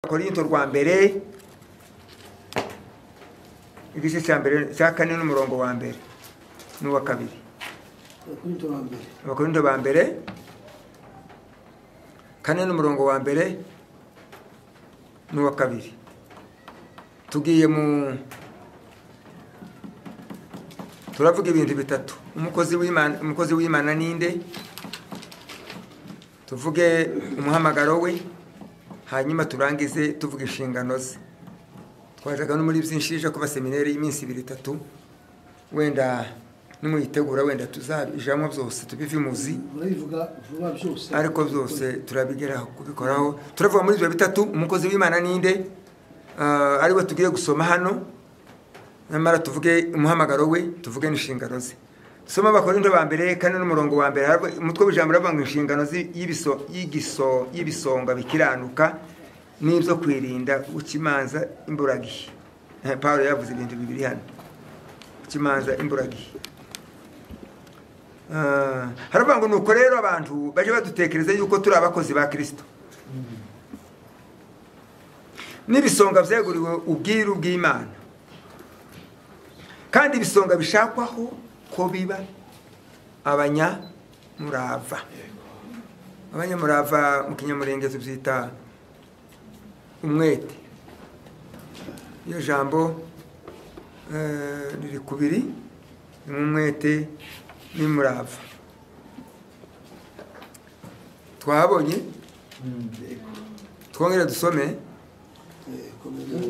korinto rwa mbere igice cya mbere cya kane n'umurongo wa mbere n'uwa kabiri abakorinto ba mbere abakorinto ba mbere kane n'umurongo wa mbere n'uwa kabiri tugiye mu turavuga ibintu bitatu umukozi w'imana umukozi w'imana ninde tuvuge umuhamagaro we hanyuma turangize tuvuga inshingano ze twajaga no muri byinshi ije kuba seminari y'iminsi ibiri itatu wenda nimuyitegura wenda tuzabijamo byose tubivimuzi murabivuga vuba byose ariko byose turabigeraho kubikoraho turavuga muri ibyo bitatu umukozi w'imana ninde Ah, ari we tugiye gusoma hano nyamara tuvuge umuhamagaro we tuvuge n'inshingano ze dusoma abakorinto ba mbere kandi n'umurongo wa mbere haravuga- umutwe w'ijambo uravuga ngo inshingano zi- y'ibiso- y'igiso- y'ibisonga bikiranuka n'ibyo kwirinda ukimanza imburagihe Eh, pawulo yavuze ibintu bibiri hano ukimanza imburagihe Ah, haravuga ngo nuko rero abantu baje badutekereza yuko turi abakozi ba kirisito n'ibisonga byeguriwe ubwiru bw'imana kandi ibisonga bishakwaho ko biba abanyamurava abanyamurava mu kinyamurenge tubyita umwete iyo jambo eh, riri ku biri ni umwete n'umurava twahabonye twongere dusome Eh, komeza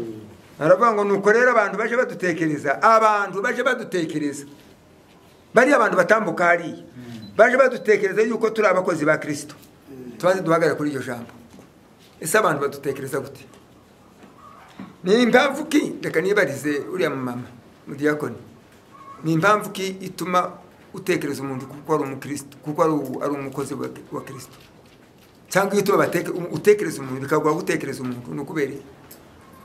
aravuga ngo nuko rero abantu baje badutekereza abantu baje badutekereza bariya abantu batambuka hariya baje badutekereza yuko turi abakozi ba kirisito tubanze duhagarare kuri iryo jambo ese abantu badutekereza gute ni impamvu ki reka nibarize uriya mumama mudiyakoni ni impamvu ki ituma utekereza umuntu kuko ari umukristo kuko ari u- ari umukozi wa wa kirisito cyangwa iyo ituma bateke- utekereza umuntu bikaguha gutekereza umuntu ni ukubereye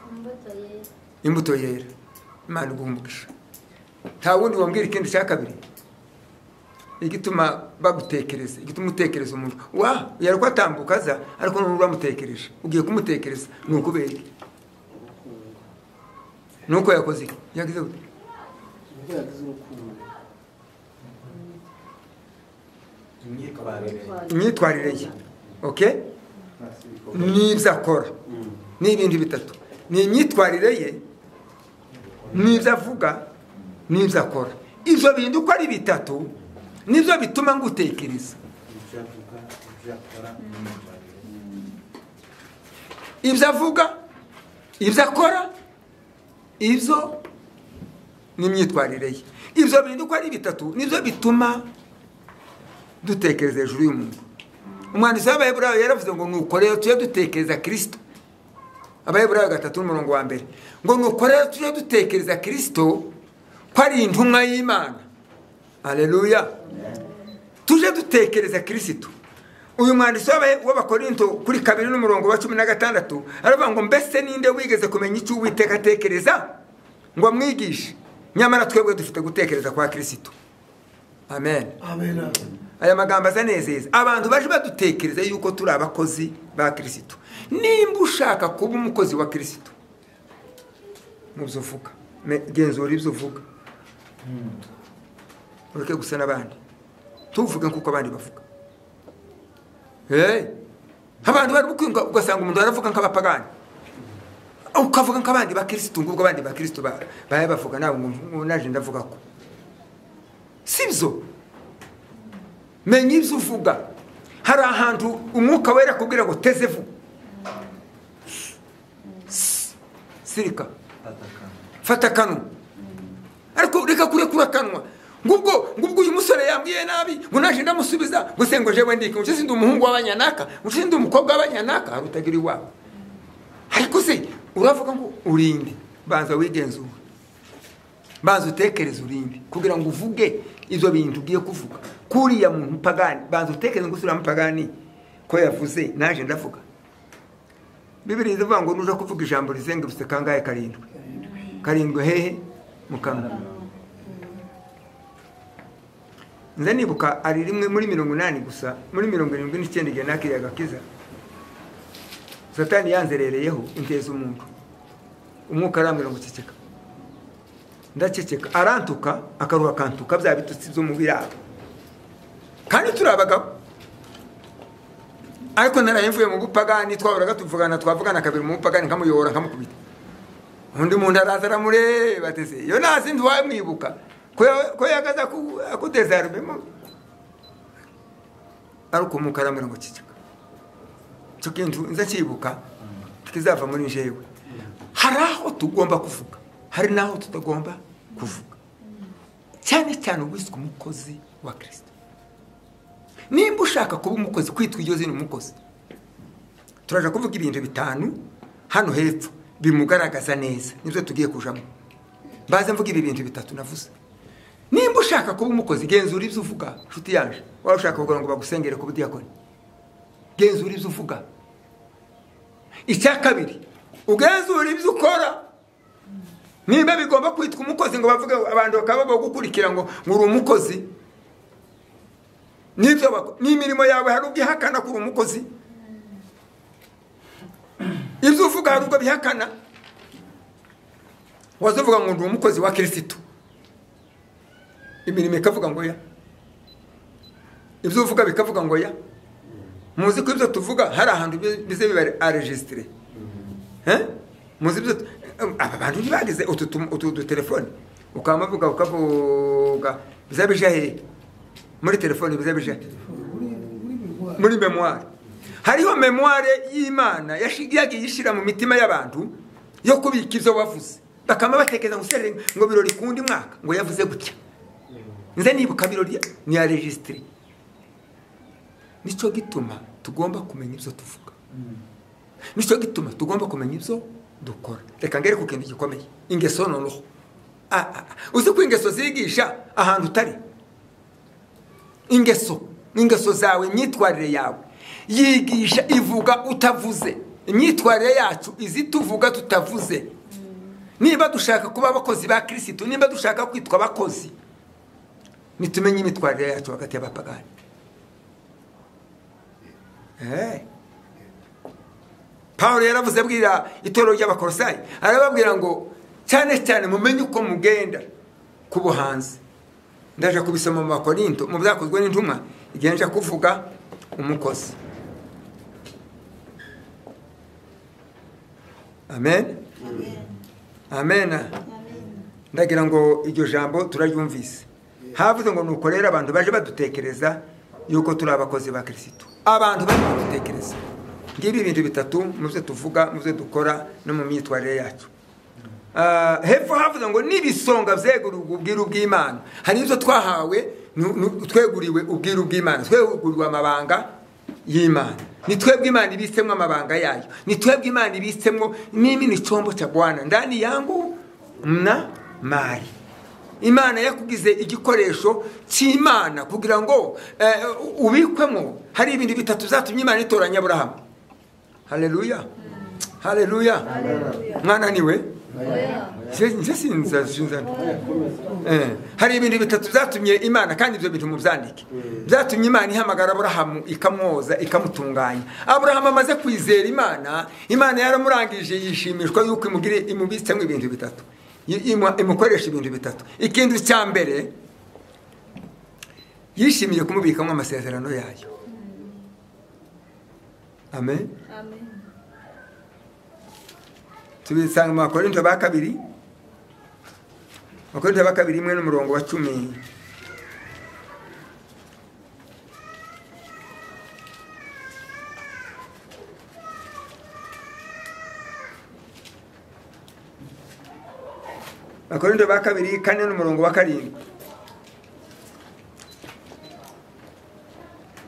imbuto yera imbuto yera imana iguha umugisha nta wundi wambwira ikindi cya kabiri igituma bagutekereza igituma utekereza umuntu wa yari kwatambuka aza ariko nubwo uramutekereje ugiye kumutekereza ni ukubera iki? ni uko yakoze iki yagize gute ubwo yagize urukundo imyitwarire imyitwarire ye okay n'ibyo akora ni ibintu bitatu ni imyitwarire ye n'ibyo avuga n'ibyo akora ibyo bintu uko ari bitatu nibyo bituma ngutekereza ibyo avuga ibyo akora n'imyitwarire ibyo avuga ibyo akora ibyo n'imyitwarire ye ibyo bintu uko ari bitatu nibyo bituma dutekereza hejuru y'umuntu umwanditsi w'abayeburayo yaravuze ngo nuko rero tujye dutekereza kirisito abayeburayo gatatu n'umurongo wa mbere ngo nuko rero tujye dutekereza kirisito ko ari intumwa y'imana aleluya tujye dutekereza kirisito uyu mwanditsi w'Abaye- w'abakorinto kuri kabiri n'umurongo wa cumi na gatandatu aravuga ngo mbese ninde wigeze kumenya icyo uwiteka atekereza ngo amwigishe nyamara twebwe dufite gutekereza kwa kirisito amen amen aya magambo azanezeza abantu baje badutekereza yuko turi abakozi ba kirisito nimba ushaka kuba umukozi wa kirisito mu byo uvuga Me- genzura ibyo uvuga ureke gusa n'abandi tuvuge nk'uko abandi bavuga Hey! abantu bari gukwinga ugasanga umuntu aravuga nk'abapagani ukavuga nk'abandi bakirisitu ngubwo abandi bakirisitu ba- baye bavuga nawe ngo naje ndavuga ko si byo menya ibyo uvuga hari ahantu umwuka wera akubwira ngo teze vuba S- sirika fata akanwa ariko reka kurekura akanwa ngubwo ngubwo uyu musore yambwiye nabi ngo naje ndamusubiza ngo se ngo jewe ndike ngo ndi umuhungu w'abanyanaka ngo se ndi umukobwa w'abanyanaka hari utagira iwawe ariko se uravuga ngo urinde banza wigenzure banza utekereze urinde kugira ngo uvuge ibyo bintu ugiye kuvuga kuriya muntu pagani banza utekereze ngo usura pagani ko yavuze naje ndavuga bibiri ivuga ngo nuja kuvuga ijambo rizengurutse kangahe karindwi karindwi hehe mu kanwa nze nibuka ari rimwe muri mirongo inani gusa muri mirongo irindwi n'icyenda igihe nakiriyaga kiza satani yanzerereyeho inteza umuntu umwuka arambwira ngo ceceka ndaceceka arantuka akaruha akantuka bya bitutsi byo mu biraro kandi turi abagabo ariko naraye mvuye mu bupagani twahoraga tuvugana twavugana kabiri mu bupagani nkamuyobora nkamukubita undi muntu araza aramureba ateze iyo nta zindi wamwibuka ko ya- ko yagaza akudezarubemo ariko umwuka arambwira ngo ceceka icyo kintu nza cyibuka tukizava muri njyewe hari aho tugomba kuvuga hari n'aho tutagomba kuvuga cyane cyane uwiswe umukozi wa kirisito nimba ushaka kuba umukozi kwitwa iryo zina umukozi turaje kuvuga ibintu bitanu hano hepfo bimugaragaza neza nibyo tugiye kujamo mbaze mvuga ibi bintu bitatu navuze nimba ushaka kuba umukozi genzura ibyo uvuga nshuti yaje waba ushaka kugira ngo bagusengere ku budiyakoni genzura ibyo uvuga icya kabiri ugenzura ibyo ukora niba bigomba kwitwa umukozi ngo bavuge abantu bakaba bagukurikira ngo ngo uri umukozi n'ibyo bako- n'imirimo yawe hari ubwo ihakana ko uri umukozi ibyo uvuga hari ubwo bihakana wazavuga ngo ndi umukozi wa kirisitu imirimo ikavuga ngo ya ibyo uvuga bikavuga ngo ya muzi ko ibyo tuvuga hari ahantu bi- bize biba aregisitire muzi ibyo tu- aba bantu ntibagize utu tu- utu dutelefone ukaba muvuga ukavuga biza bija hehe muri telefone biza bija he? muri muri bivugwa muri memuware hariho memuware y'imana yashi- yagiye ishyira mu mitima y'abantu yo kubika ibyo wavuze bakaba batekereza ngo serere ngo birori kundi mwaka ngo yavuze gutya nze nibuka birori ni ya regisitire nicyo gituma tugomba kumenya ibyo tuvuga nicyo gituma tugomba kumenya ibyo dukora reka ngere ku kintu gikomeye ingeso noneho Ah, ah, ah. uzi ko ingeso zigisha ahantu utari ingeso n'ingeso zawe imyitwarire yawe yigisha ivuga utavuze imyitwarire yacu izi tuvuga tutavuze niba dushaka kuba abakozi ba kirisitu niba dushaka kwitwa abakozi nitumenye imyitwarire yacu hagati y'abapagani Eh. pawulo yaravuze abwira itorero ry'abakorosayi arababwira ngo cyane cyane mumenye uko mugenda ku buhanzi ndaje kubisoma mu bakorinto mu byakozwe n'intumwa igihe nje kuvuga umukozi amen amen ndagira ngo iryo jambo turaryumvise havuze ngo nuko rero abantu baje badutekereza yuko turi abakozi ba kirisitu abantu baje badutekereza ngibi ibintu bitatu mu byo tuvuga mu byo dukora no mu myitwarire yacu Ah, hepfo havuze ngo n'ibisonga byeguriwe ubwiru bw'imana hari ibyo twahawe nu- nu- tweguriwe ubwiru bw'imana tweguriwe amabanga y'imana ni twebwe imana ibitsemo amabanga yayo ni twebwe imana ibitsemo mimi ni chombo cha bwana ndani yangu mna mali imana yakugize igikoresho cy'imana kugira ngo eh, ubikwemo hari ibintu bitatu byatumye imana itoranya aburahamu haleluya haleluya mwananiwe Je- nje sinza sinza Eh, hari ibintu bitatu byatumye imana kandi ibyo bintu mubyandike byatumye imana ihamagara aburahamu ikamwoza ikamutunganya aburahamu amaze kwizera imana imana yaramurangije yishimishwa yuko imugire imubitsemo ibintu bitatu i- imu- imukoresha ibintu bitatu ikintu cya mbere yishimiye kumubikamo amasezerano yayo amen Amen. tubisanga mu bakorinto ba kabiri abakorinto ba kabiri imwe n'umurongo wa cumi abakorinto ba kabiri kane n'umurongo wa karindwi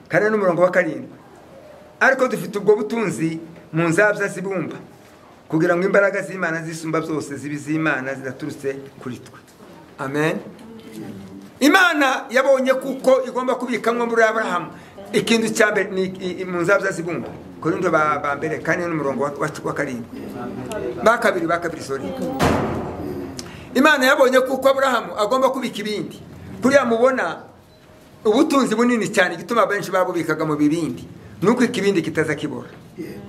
kane n'umurongo wa karindwi ariko dufite ubwo butunzi mu nzabya zibumba kugira ngo imbaraga z'imana zisumba zose zibe iz'imana zidaturutse kuri twe amen imana yabonye kuko igomba kubikamo muri aburahamu ikintu cya mbere ni i- i- mu nzabya zibumba korindo ba ba mbere kane n'umurongo wa- wa- wa karindwi ba kabiri ba kabiri sori imana yabonye kuko aburahamu agomba kubika ibindi kuriya mubona ubutunzi bunini cyane igituma benshi babubikaga mu bibindi ni uko ikibindi kitazakibora yego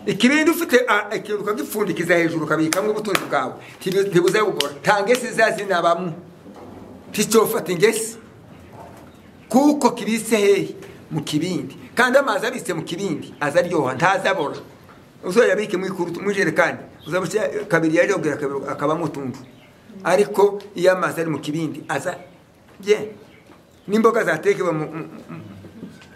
ikibindi ufite ah, ikintu ukagipfundikiza hejuru ukabikamo ubutunzi bwawe ntibu- ntibuzabugora nta ngesi zazinabamo nticyofata ingesi kuko kibise hehe mu kibindi kandi amazi abitse mu kibindi azaryoha ntazabora uzoyabike mu ikuru- mu ijerekani uzabushya kabiri yariyongera kabiri akabamo utuntu ariko iyo amazi ari mu kibindi aza ye n'imboga zatekewe mu- mu-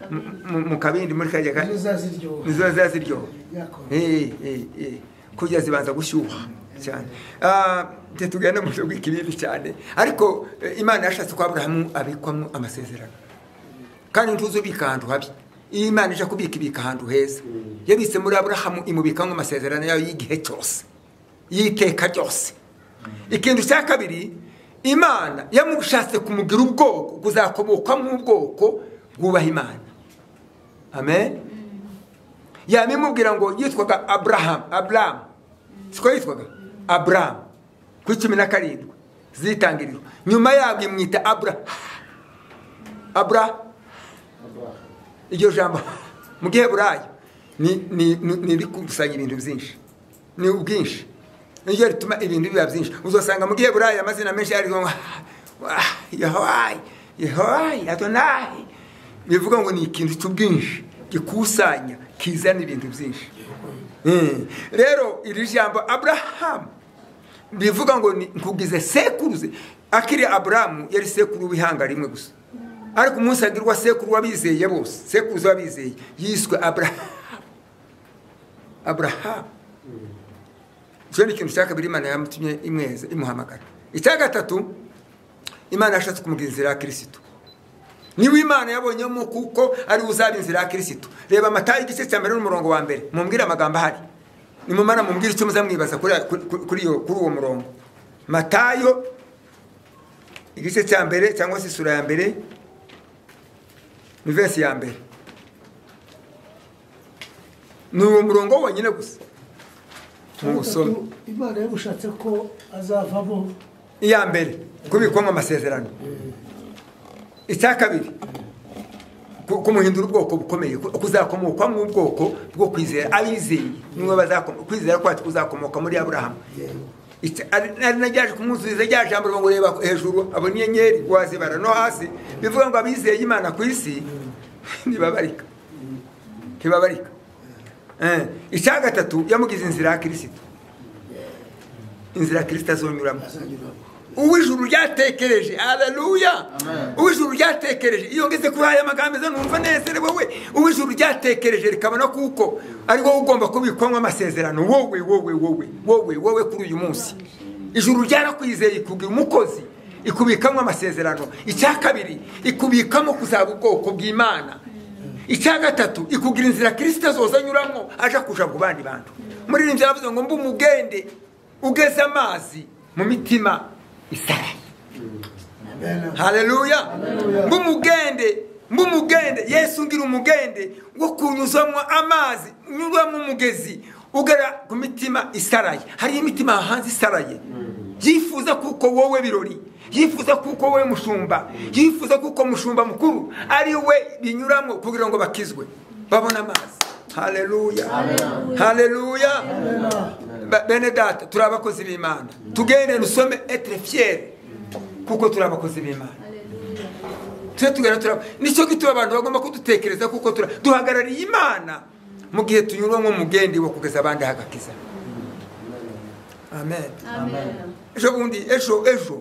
mu- mu- mu kabindi muri kajya ka nizo zaziryoha nizo zaziryoha yakora Eh, eh, eh. kurya zibanza gushyuha cyane Ah, ntitugenda mu buryo bw'ikibibi cyane ariko eh, imana yashatse ko aburahamu abikwamo amasezerano kandi ntuzubika ahantu habi iyo imana ije kubika ibika ahantu heza yabitse muri aburahamu imubikamo amasezerano yayo y'igihe cyose y'iteka ryose ikintu cya kabiri imana yamushatse kumugira ubwoko kuzakomokwamo ubwoko bwubaha imana amen yabimubwira ngo yitwaga aburahamu aburahamu siko yitwaga aburahamu kuri cumi na karindwi zitangiriro nyuma yabwo imwita abura abura iryo jambo mu giheburayo ni ni- ni- ni rikusanya ibintu byinshi ni ubwinshi niryo rituma ibintu biba byinshi uzasanga mu giheburayo amazina menshi yariho ngo yahayi yahayi adonayi bivuga ngo ni ikintu cy'ubwinshi gikusanya kizana ibintu byinshi Mm. rero iri jambo aburahamu bivuga ngo ni- nkugize sekuruze akiri aburahamu yari sekuru w'ihanga rimwe gusa ariko umunsi agirwa sekuru w'abizeye bose sekuruza w'abizeye yiswe aburahamu aburahamu icyo ni ikintu cya kabiri imana yamutumye imweza imuhamagara icya gatatu imana yashatse kumugira inzira ya kirisitu niwe imana yabonyemo kuko ari we uzaba inzira ya kirisitu reba amatayo igice cya mbere n'umurongo wa mbere mumbwire amagambo ahari nimumara mumbwire icyo muzamwibaza kuri kuri- kuri iyo- kuri uwo murongo matayo igice cya mbere cyangwa se isura ya mbere ni verse ya mbere ni uwo murongo wonyine gusa muwusome gatatu imana yamushatse ko azavamo iya mbere kubikwamo amasezerano icya kabiri ku- kumuhindura ubwoko bukomeye ku- kuzakomokwamo ubwoko bwo kwizera abizeye niwe bazakoma kwizera kwacu kuzakomoka muri aburahamu Icya- ari ari na ryaje kumwuzuriza rya jambo rivuga ngo reba hejuru abona inyenyeri wazibara no hasi bivuga ngo abizeye imana ku isi ntibabarika ntibabarika Eh, icya gatatu yamugize inzira ya kirisito inzira kirisito azonyuramo azanyuramo uw'ijuru ryatekereje haleluya uw'ijuru ryatekereje iyo ngeze kuri aya magambo zo numva nezerewe we uw'ijuru ryatekereje rikabona kuko ari wowe ugomba kubikwamo amasezerano wowe wowe wowe wowe wowe kuri uyu munsi ijuru ryarakwizeye ikugira umukozi ikubikamo amasezerano icya kabiri ikubikamo kuzaba ubwoko bw'imana icya gatatu ikugira inzira kirisita zoza anyuramo aja kuja ku bandi bantu muri iri byavuze ngo mbe umugende ugeze amazi mu mitima isaraye haleluya mbe umugende mbe umugende yesu ngira umugende wo kunyuzwamo amazi unyurwamo umugezi ugera ku mitima isaraye hariho imitima hanze isaraye yifuza kuko wowe birori yifuza kuko wowe mushumba yifuza kuko mushumba mukuru ari we binyuramo kugira ngo bakizwe babone amazi haleluya haleluya Ba- bene data turi abakozi b'imana tugende dusome etre fiere kuko turi abakozi b'imana tujye tugana turaba nicyo gituma abantu bagomba kudutekereza kuko tura duhagarariye imana mu gihe tunyurwa nk'umugendi wo kugeza abandi hagakiza amen Amen. ejo bundi ejo ejo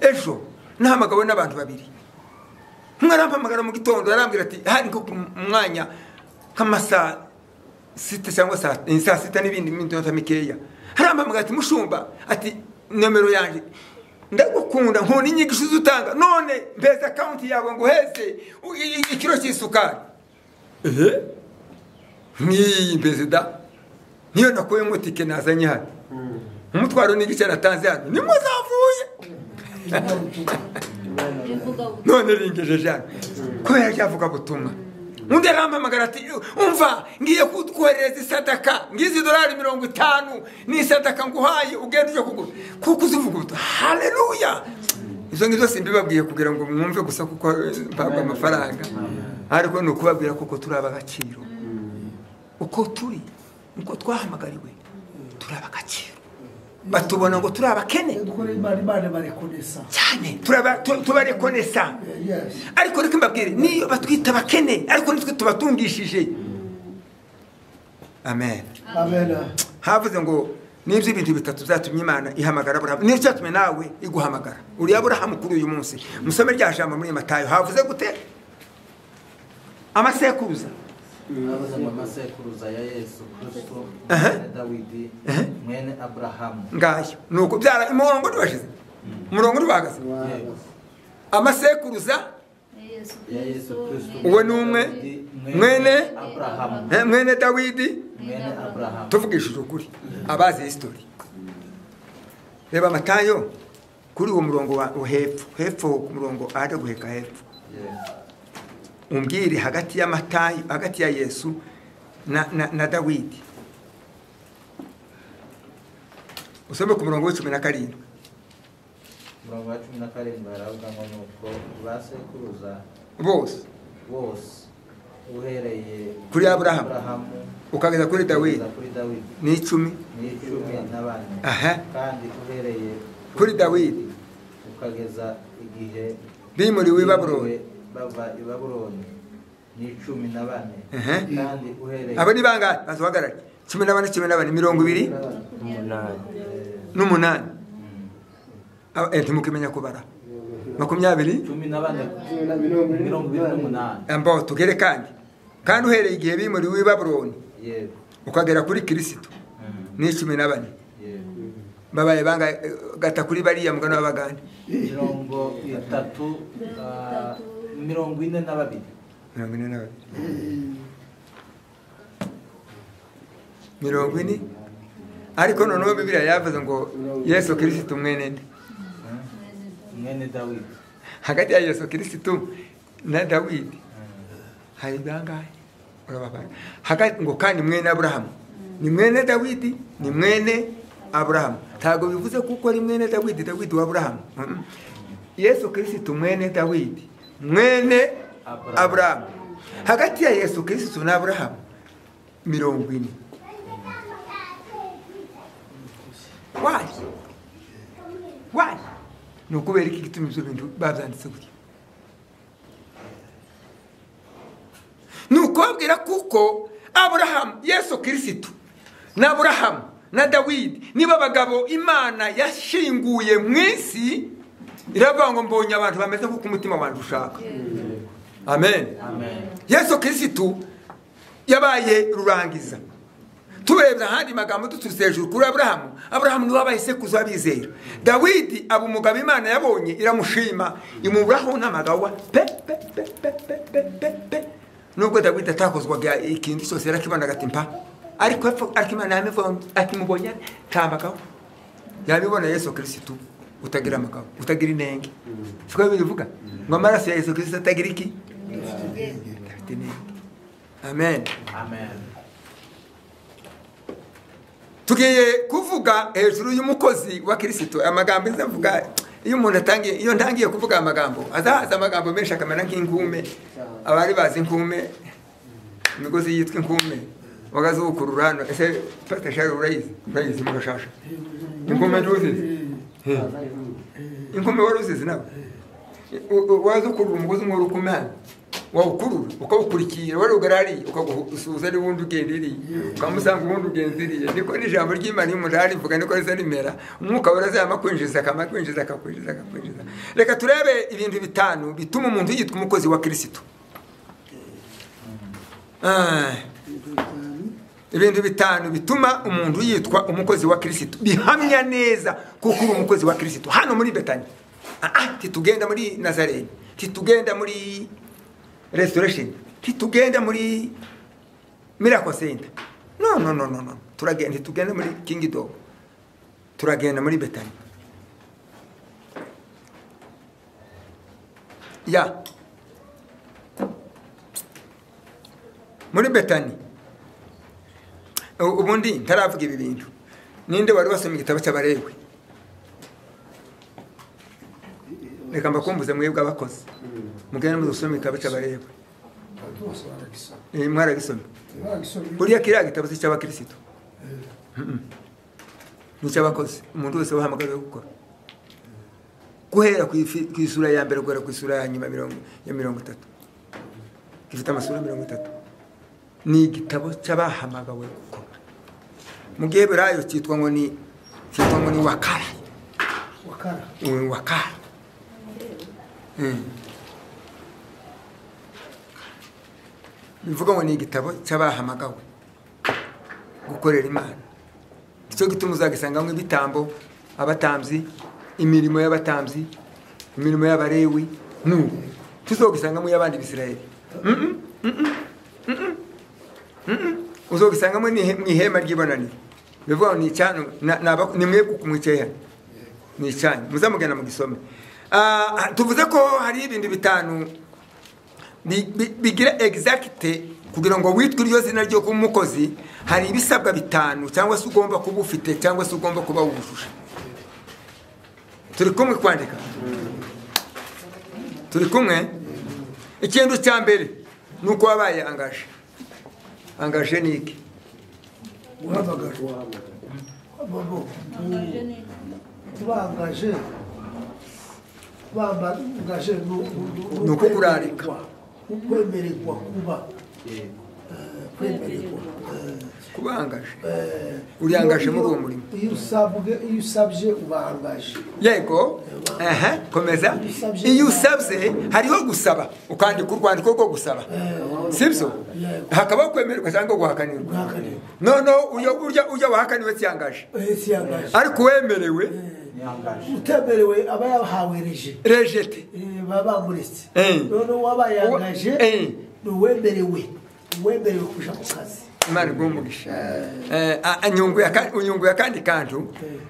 ejo nahamagawe n'abantu babiri umwe arampamagara mu gitondo arambwira ati hari nko ku mwanya nk'amasaa sita cyangwa saa eh, saa sita n'ibindi minota mikeya arampamagara ati mushumba ati nomero yanjye ndagukunda nkunda inyigisho zutanga none mbeze akawunti yawe ngo uheze u- i- i- ikiro cy'isukari ehe nk'iyi mbeze da niyo nakuyemo tike nazanye hano umutwaro n'igice natanze hano nimwe zavuye Bivuga ubutumwa. none ringejeje hano kubera ryavuga butumwa undi arampamagara ati umva ngiye kukoherereza isadaka ngizi dorari mirongo itanu ni isadaka nguhaye ugenda uje kugura kuko uzivuga ubutumwa haleluya izo ngizo simbibabwiye kugira ngo mwumve gusa kuko eh, mpabwa amafaranga ariko ni ukubabwira kuko turi ab'agaciro uko turi ngo twahamagariwe turi abagakiro batubona ngo turi abakene kuri imana imana barekonesa cyane turaba- tu- tubarekonesa Yes. ariko reka mbabwire niyo batwita abakene ariko nitwe tubatungishije amen amen havuze ngo nibyo ibintu bitatu byatumye imana ihamagara aburahamu nibyo byatumye nawe iguhamagara uri aburahamu kuri uyu munsi musome rya jambo muri matayo havuze gute amasekuruza abaza mu masekuruza ya yesu kristo Aha. mwene dawidi Aha. mwene aburahamu ngayo nuko byara umurongo ntibashize umurongo ntibahagaze Yewe. amasekuruza ya yesu kristo Uwe ni umwe, mwene, aburahamu eh, mwene dawidi mwene aburahamu tuvugishije ukuri abazi hisitori reba amatayo kuri uwo murongo wa wa hepfo hepfo ku murongo ahajya guheka hepfo Yewe. umbwire hagati ya matayo hagati ya yesu na, na, na dawidi usome ku murongo w'icumi na karindwi umurongo wa cumi na karindwi haravuga ngo ni uko ba sekuruza bose bose uhereye Kuri Aburahamu. ukageza kuri dawidi ukageza kuri dawidi ni icumi ni icumi na bane Aha. kandi uhereye Kuri Dawidi. ukageza igihe bimuriwe i babuloni bimuriwe bava i babuloni ni icumi na bane Aha. kandi uhereye abo ni bangahe bazahagarare cumi na bane cumi na bane mirongo ibiri n'umunani Mm. Aba- eh, ntimukimenya kubara makumyabiri cumi na bane Cumi na mirongo irindwi mirongo ibiri n'umunani ambao tugere kandi kandi uhereye igihe bimuriwe i babuloni yego ukagera kuri kirisito Mm. ni cumi na bane yego babaye banga gata kuri bariya mugano w'abagande mirongo itatu ah, mirongo ine na babiri mirongo ine na babiri mirongo ine ariko noneho bibiliya yavuze ngo yesu kirisito mwene nde Mm. mwene dawidi hagati ya yesu kirisito na dawidi Mm. hari bangahe urababara hagati ngo kandi mwene aburahamu ni mwene dawidi ni mwene aburahamu ntabwo bivuze kuko ari mwene dawidi dawidi wa aburahamu Mm. yesu kirisito mwene dawidi mwene Aburahamu. aburahamu hagati ya yesu kirisito na aburahamu mirongo ine wayi wayi ni ukubera iki gituma ibyo bintu babyanditse gutya ni ukubabwira kuko aburahamu yesu kirisitu na aburahamu na dawidi niba abagabo imana yashinguye mu isi iravuga ngo mbonye abantu bameze nk'uko umutima wanjye ushaka amen amen yesu kirisitu yabaye rurangiza turebye ahandi magambo duturutse hejuru kuri aburahamu aburahamu niwe wabaye sekuruza w'abizera dawidi aba umugabo imana yabonye iramushima imuburaho n'amagawa pe pe pe pe pe pe pe pe nubwo dawidi atakozwaga ikintu cyose yarakibona agatimpa ariko epfo- ariko imana yamibonye akimubonye ntamagawa yabibona yesu kirisitu utagira amagawa utagira inenge siko bivuga ngo amaraso ya yesu kirisitu atagira iki Dufite intego. amen amen tugiye kuvuga hejuru y'umukozi wa kirisito amagambo izavuga iyo umuntu atangiye iyo ntangiye kuvuga aya magambo azahaza amagambo menshi akamera nk'inkume abari bazi inkume imigozi yitwa inkume wagazukurura hano ese fatashari urayizi urayizi mugashasha inkume ntuzizi inkume wari uzizi nawe U- u- waza ukurura umugozi umwe urukume hano wawukurura ukawukurikira wari ugarari ukagusuhuza n'ubundi ugenda iriya ukamusanga ubundi ugenza iriya niko n'ijambo ry'imana iyo umuntu arivuga niko riza rimera umwuka warazama kwinjiza akama kwinjiza akakwinjiza akakwinjiza reka turebe ibintu bitanu bituma umuntu yitwa umukozi wa kirisitu Ah, ibintu bitanu bituma umuntu yitwa umukozi wa kirisitu bihamya neza kuko uri umukozi wa kirisitu hano muri betani Ah, ah, titugenda muri nazarene titugenda muri restoration titugenda muri miracle center no no no no no turagenda titugenda muri kingdom turagenda muri betani ya muri betani U- ubundi ntaravuga ibi bintu ninde wari wasomye igitabo cy'abarewe reka mbakumbuze mwebwe abakozi mugende muzasome igitabo cy'abarewe Eh, mwaragisomye buriya kiriya gitabo si icy'abakirisitu nicyabakoze umuntu wese wahamagawe gukora guhera ku ifi- ku isura ya mbere guhera ku isura ya nyuma mirongo- ya mirongo itatu gifite amasura mirongo itatu ni igitabo cy'abahamagawe gukora mu giheburayo cyitwa ngo ni cyitwa ngo ni wakara wakara Uwe wakara Mm. bivuga ngo ni igitabo cy'abahamagawe gukorera imana icyo gituma uzagisangamo ibitambo abatambyi imirimo y'abatambyi imirimo y'abarewi nu tuzogisangamo y'abandi bisirayeli Mm-mm, mm-mm, mm-mm, mm-mm. uzogisangamo n'ihe- mu ihema ry'ibonaniro bivuga ngo ni icyanu na- na abaku- ni mwebwe kumwicayehano ni icyanyu muzamugenda mugisome Ah, tuvuze ko hari ibintu bitanu bi- bi- bigira exacte kugira ngo witwe iryo zina ryo kuba umukozi hari ibisabwa bitanu cyangwa se ugomba kuba ufite cyangwa se ugomba kuba wujuje turi kumwe kwandika turi kumwe ikintu cya mbere ni uko wabaye angaje angaje ni iki guhamagara bobo tubangaje bambangaje Ni ukukurarika. ukwemererwa kuba yego eh, kwemererwa kuba angaje Eh, Uriangaje iyo- muri uwo iyo- murimo. iyo usabwe iyo usabye ubangaje yego aha komeza iyo usabye hariho gusaba ukandika urwandiko rwo gusaba sibyo hakabaho kwemererwa cyangwa guhakanirwa guhakanirwa noneho uyo urya ujya wahakaniwe cyangaje ese yangaje ariko uwemerewe ntiyangaje utemerewe aba yahawereje rejete Eh, baba bamuretse Eh. noneho uwaba yangaje Eh. ni uwemerewe uwemerewe kuja ku kazi imana igumugisha unyunguye akandi kantu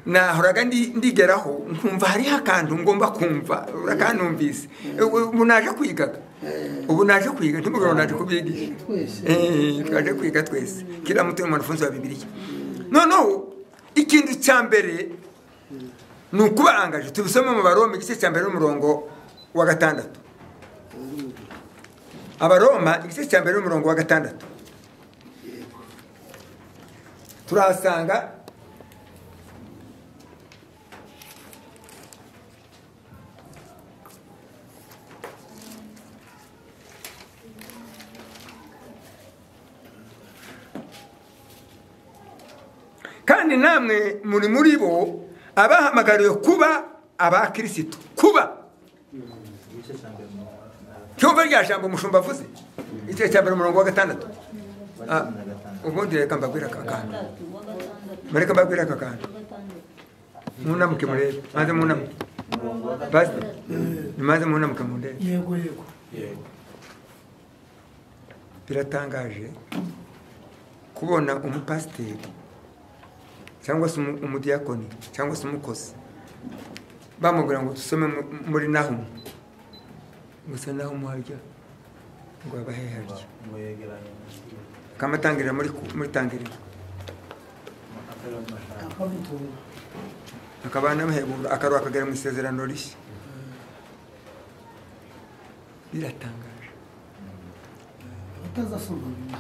nahoraga ndi- ndigeraho nkumva hariho akantu ngomba kumva urakanumvise Ubu- ubu naje kwigaga ubu naje kwiga ntimugabo naje kubigisha Twese. Eh, twaje kwiga twese kila mtu ni mwanafunzi wa bibiliya noneho ikintu cya mbere ni ukubarangaje tubisome mu baroma igice cya mbere n'umurongo wa gatandatu abaroma igice cya mbere n'umurongo wa gatandatu turahasanga kandi namwe muri muri bo abahamagariwe kuba abakirisitu kuba igice cya mbere mu cyumva rya jambo umushumba avuze igice cya mbere umurongo wa gatandatu Ah, cumi na gatandatu ubundi reka mbabwire aka kantu uwa gatandatu mureke mbabwire aka kantu uwa gatandatu munamuke murebe maze munamuke umurongo wa basi gatandatu maze munamuke mundebe yego yego yego biratangaje kubona umupasiteri cyangwa se umu- umudiyakoni cyangwa se umukozi bamubwira ngo dusome mu- muri nahumu gusa nahumu harya ngo abahe harya ngo yegeranye kamatangirira muri ku- muri tangirira akarere amashanyarazi akamutunga akaba anamuhebura akaruha akagera mu isezerano rishya biratangaje abatazi asoma bibiliya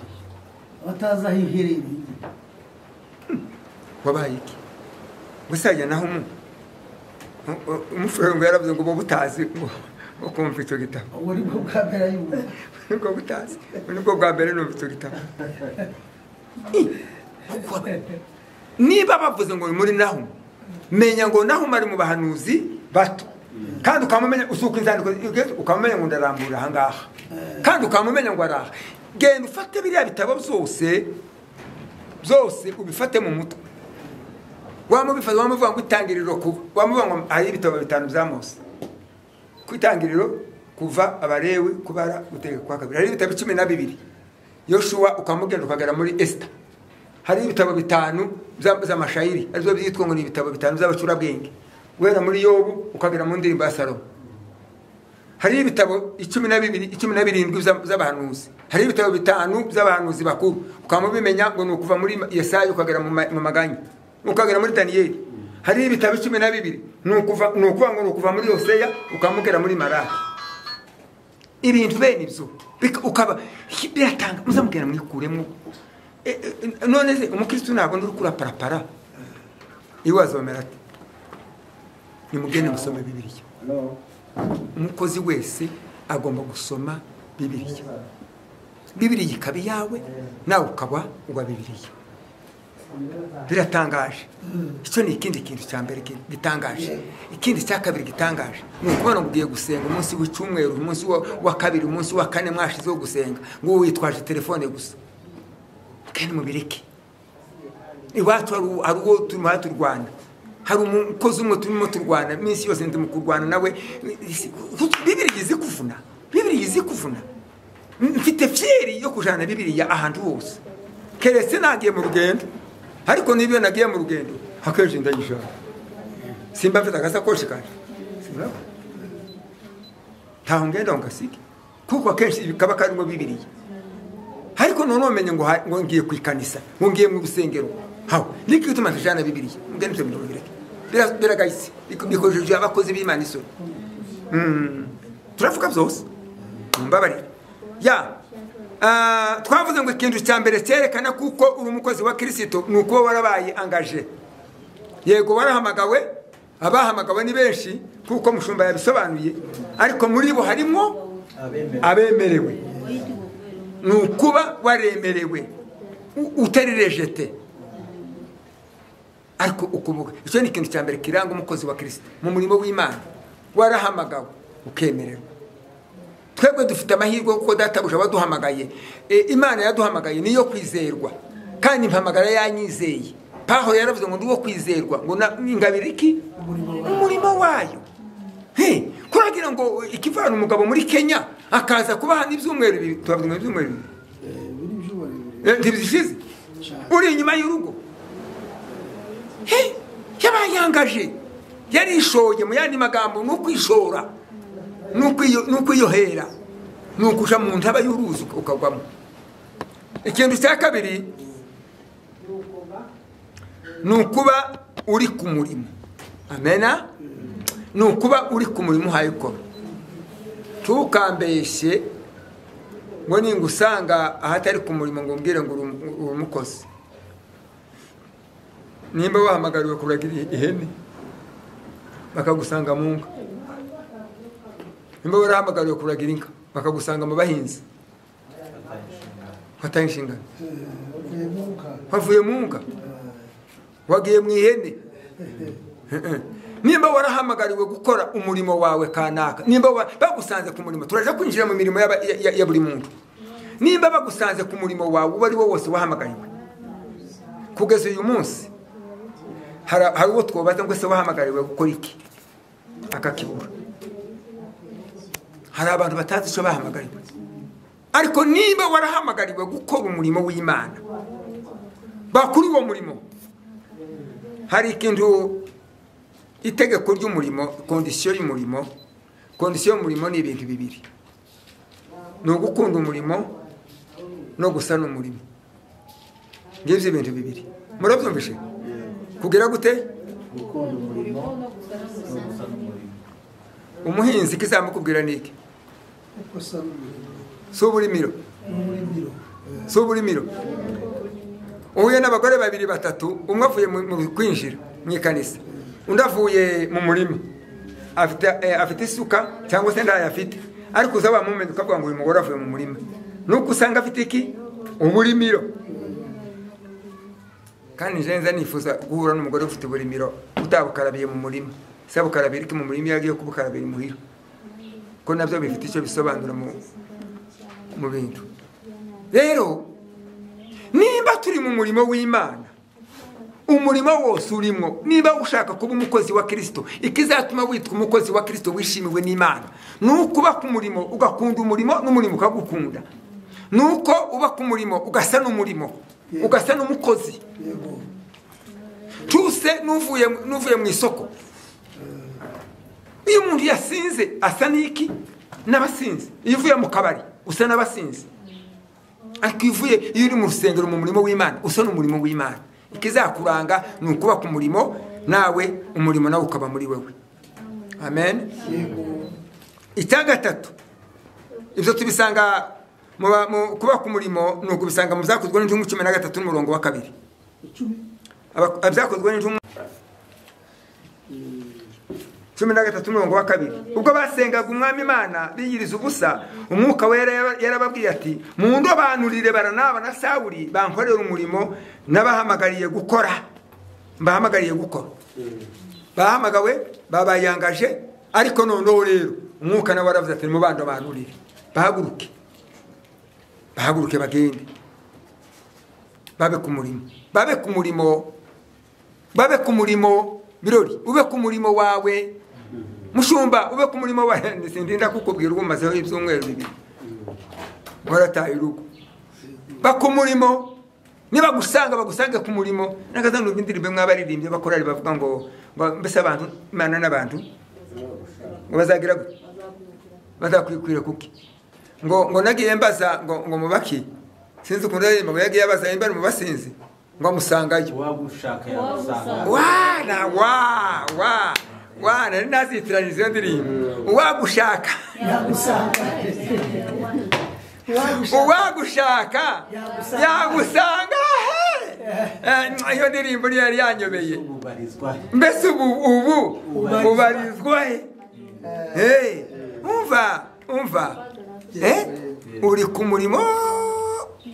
abatazi aho iherereye bibiliya wabaye iki gusa yajya naho umu umufurero ngo yaravuze ngo bo butazi ngo ngo kumva icyo gitabo ubu ni bwo bwa mbere ayumva nibwo butazi ubu nibwo bwa mbere numva icyo gitabo niba bavuze ngo muri naho menya ngo naho ari mu bahanuzi bato kandi ukamumenya usuka inzandiko z'Yesu, ukamumenya ngo ndarambura ahangaha kandi ukamumenya ngo araha genda ufate biriya bitabo byose byose ubifate mu mutwe wamubifata wamuvuga ngo itangiriro kuva wamuvuga ngo hari ibitabo bitanu bya mose ku itangiriro kuva abarewe kubara gutegeka kwa kabiri hari ibitabo cumi na bibiri yoshuwa ukamugenda ukagera muri esita hari ibitabo bitanu bya- by'amashayiri arizo byitwa ngo ni ibitabo bitanu by'abacurabwenge guhera muri yobu ukagera mu ndirimbo ya salomo hari ibitabo icumi na bibiri icumi na birindwi by'a- by'abahanuzi hari ibitabo bitanu by'abahanuzi bakuru ukaba mubimenya ngo ni ukuva muri yesaya ukagera mu ma- mu maganya ukagera muri daniyeli hari ibitabo icumi na bibiri ni ukuva ni ukuvuga ngo ni ukuva muri yoseya ukamugera muri marara ibintu bene ibyo bika- ukaba hi- biratanga muzamugera mwikuremo e- e- none se umukristo ntabwo ndi kurapara iwazo wamera ati nimugende musome bibiliya umukozi wese agomba gusoma bibiliya bibiliya ikaba iyawe nawe ukaba uwa bibiliya biratangaje icyo ni ikindi kintu cya mbere ki- gitangaje ikindi cya kabiri gitangaje ni ukubona ngo ugiye gusenga umunsi w'icyumweru umunsi wa- wa kabiri umunsi wa kane mwashizeho gusenga ngo wowe witwaje telefone gusa kandi mubireke iwacu hari u- hari uwo turimo turwana hari umukozi umwe turimo turwana iminsi yose ndi mu kurwana nawe bibiriya izi kuvuna bibiriya izi kuvuna mfite fiyeri yo kujana bibiriya ahantu hose keretse nagiye mu rugendo ariko niba iyo nagiye mu rugendo akenshi ndayijana simba mfite agasakoshi kanje simurabona ntaho ngenda ngo ngasige kuko akenshi kaba karimo bibiriya ariko none wamenye ngo ha- ngo ngiye ku ikanisa ngo ngiye mu rusengero hawe niki gituma tujana bibiliya mugende twe mirongo bireke Bira- biragayitse Biko- bikojeje abakozi b'imana isoni Mm, turavuga byose mumbabarira ya ah, twavuze ngo ikintu cya mbere cyerekana kuko uri umukozi wa kirisito ni ukuba warabaye angaje yego warahamagawe abahamagawe ni benshi kuko mushumba yabisobanuye ariko muri bo harimo abemera abemerewe ni ukuba waremerewe u- utari rejete ariko ukuvuga icyo ni ikintu cya mbere kiranga umukozi wa kirisita mu murimo w'imana warahamagawe ukemererwa twebwe dufite amahirwe kuko databuja waduhamagaye e, imana yaduhamagaye niyo kwizerwa kandi impamagara yanyizeye pahoro yaravuze ngo ndi uwo kwizerwa ngo na- ingabire iki umurimo wayo He, kuragira ngo ikivana umugabo muri kenya akaza kuba hano ibyumweru bibiri tubavuga ibyumweru bibiri biri ibyuma birebire Eh, ntibishize uri inyuma y'urugo He, yabaye yangaje yarishoye mu yandi magambo ni ukwishora ni ukwiyo- ni ukwiyohera ni ukuja mu ntaba y'uruzi ukagwamo ikintu cya kabiri ni ukuba uri ku murimo amena ni ukuba uri ku murimo uhaye ukora ntukambeshye ngo ningusanga ahatari ku murimo ngo umbwire ngo uri umu- uri umukozi nimba wahamagariwe kuragira ihene bakagusanga mu nka nimba warahamagariwe kuragira inka bakagusanga mu bahinzi atayishimira fata inshingano bavuye mu nka wavuye mu nka wagiye mu ihene nimba warahamagariwe gukora umurimo wawe kanaka nimba wa- bagusanze ku murimo turaje kwinjira mu mirimo y'aba- ya- ya ya buri muntu nimba bagusanze ku murimo wawe uwo ari wo wose wahamagariwe kugeza uyu munsi hari hari uwo twobaza ngo ese wahamagariwe gukora iki akakibura hari abantu batazi icyo bahamagariwe ariko niba warahamagariwe gukora umurimo w'imana bakuri uwo murimo hari ikintu itegeko ry'umurimo kondisiyo y'umurimo kondisiyo y'umurimo ni ibintu bibiri ni ugukunda umurimo no gusana umurimo ngibyo ibintu bibiri murabyumvishe kugira gute gukunda umurimo no gusana umurimo umuhinzi kizamukubwira ni iki kuko asa n'umurimo si uburimiro n'umurimiro si uburimiro uhuye n'abagore babiri batatu umwe avuye mu mu kwinjira mu ikanisa undi avuye mu murima afite eh, afite isuka cyangwa se ndayo afite ariko uza wamumenye ukavuga ngo uyu mugore avuye mu murima nuko usanga afite iki uburimiro kandi njenza nifuza guhura n'umugore ufite uburimiro utabukarabiye mu murima se bukarabira iki mu murima iyo agiye kubukarabira imuhira ko nabyo bifite icyo bisobanura mu mu bintu rero nimba turi mu murimo w'imana umurimo wose urimo niba ushaka kuba umukozi wa kirisito ikizatuma witwa umukozi wa kirisito wishimiwe n'imana ni ukuba ku murimo ugakunda umurimo n'umurimo ukagukunda ni uko uba ku murimo ugasa n'umurimo ugasa n'umukozi yego tuse n'uvuye n'uvuye mu isoko iyo umuntu yasinze asa n'iki n'abasinze iyo uvuye mu kabari usa n'abasinze ariko iyo uvuye iyo uri mu rusengero mu murimo w'imana usa n'umurimo w'imana ikizakuranga ni ukuba ku murimo nawe umurimo nawe ukaba muri wewe amen yego icya gatatu ibyo tubisanga muba- mu- kuba ku murimo ni ukubisanga mu byakozwe n'intumwa cumi na gatatu n'umurongo wa kabiri icumi Aba- abyakozwe n'intumwa cumi na gatatu n'umurongo wa kabiri ubwo basengaga umwami imana biyiriza ubusa umwuka wera yara- yarababwiye ati mundobanurire baranaba na sawuri bankorera umurimo n'abahamagariye gukora mbahamagariye gukora bahamagawe babayangaje ariko noneho rero umwuka nawe waravuze ati mubanda banurire bahaguruke bahaguruke bagende babe ku murimo babe ku murimo babe ku murimo birori ube ku murimo wawe mushumba ube ku murimo wawe sindinda kukubwira uba umazeho ibyumweru bibiri warataye urugo baku murimo nibagusanga bagusange ku murimo nakazanumva indirimbo mwabaririmbye bakorari bavuga ngo ngo mbese abantu imana n'abantu ngo bazagira gute bazakwikwira kuki ngo ngo nagiye mbaza ngo ngo mubaki sinzi ukuntu aririmba ngo yagiye abaza nimba mubasinzi ngo musangayo uwagushaka Uwagusanga. yagusanga wana wa wa wa nari nazitiranyije iyo ndirimbo uwagushaka yagusanga uwagushaka Yagusanga. yagusanga he Eh, iyo ndirimbo niyo yari yanyobeye ubarizwa mbese ubu ubu Ubarizwa. ubarizwa he Eh, umva umva Eh, uri ku murimo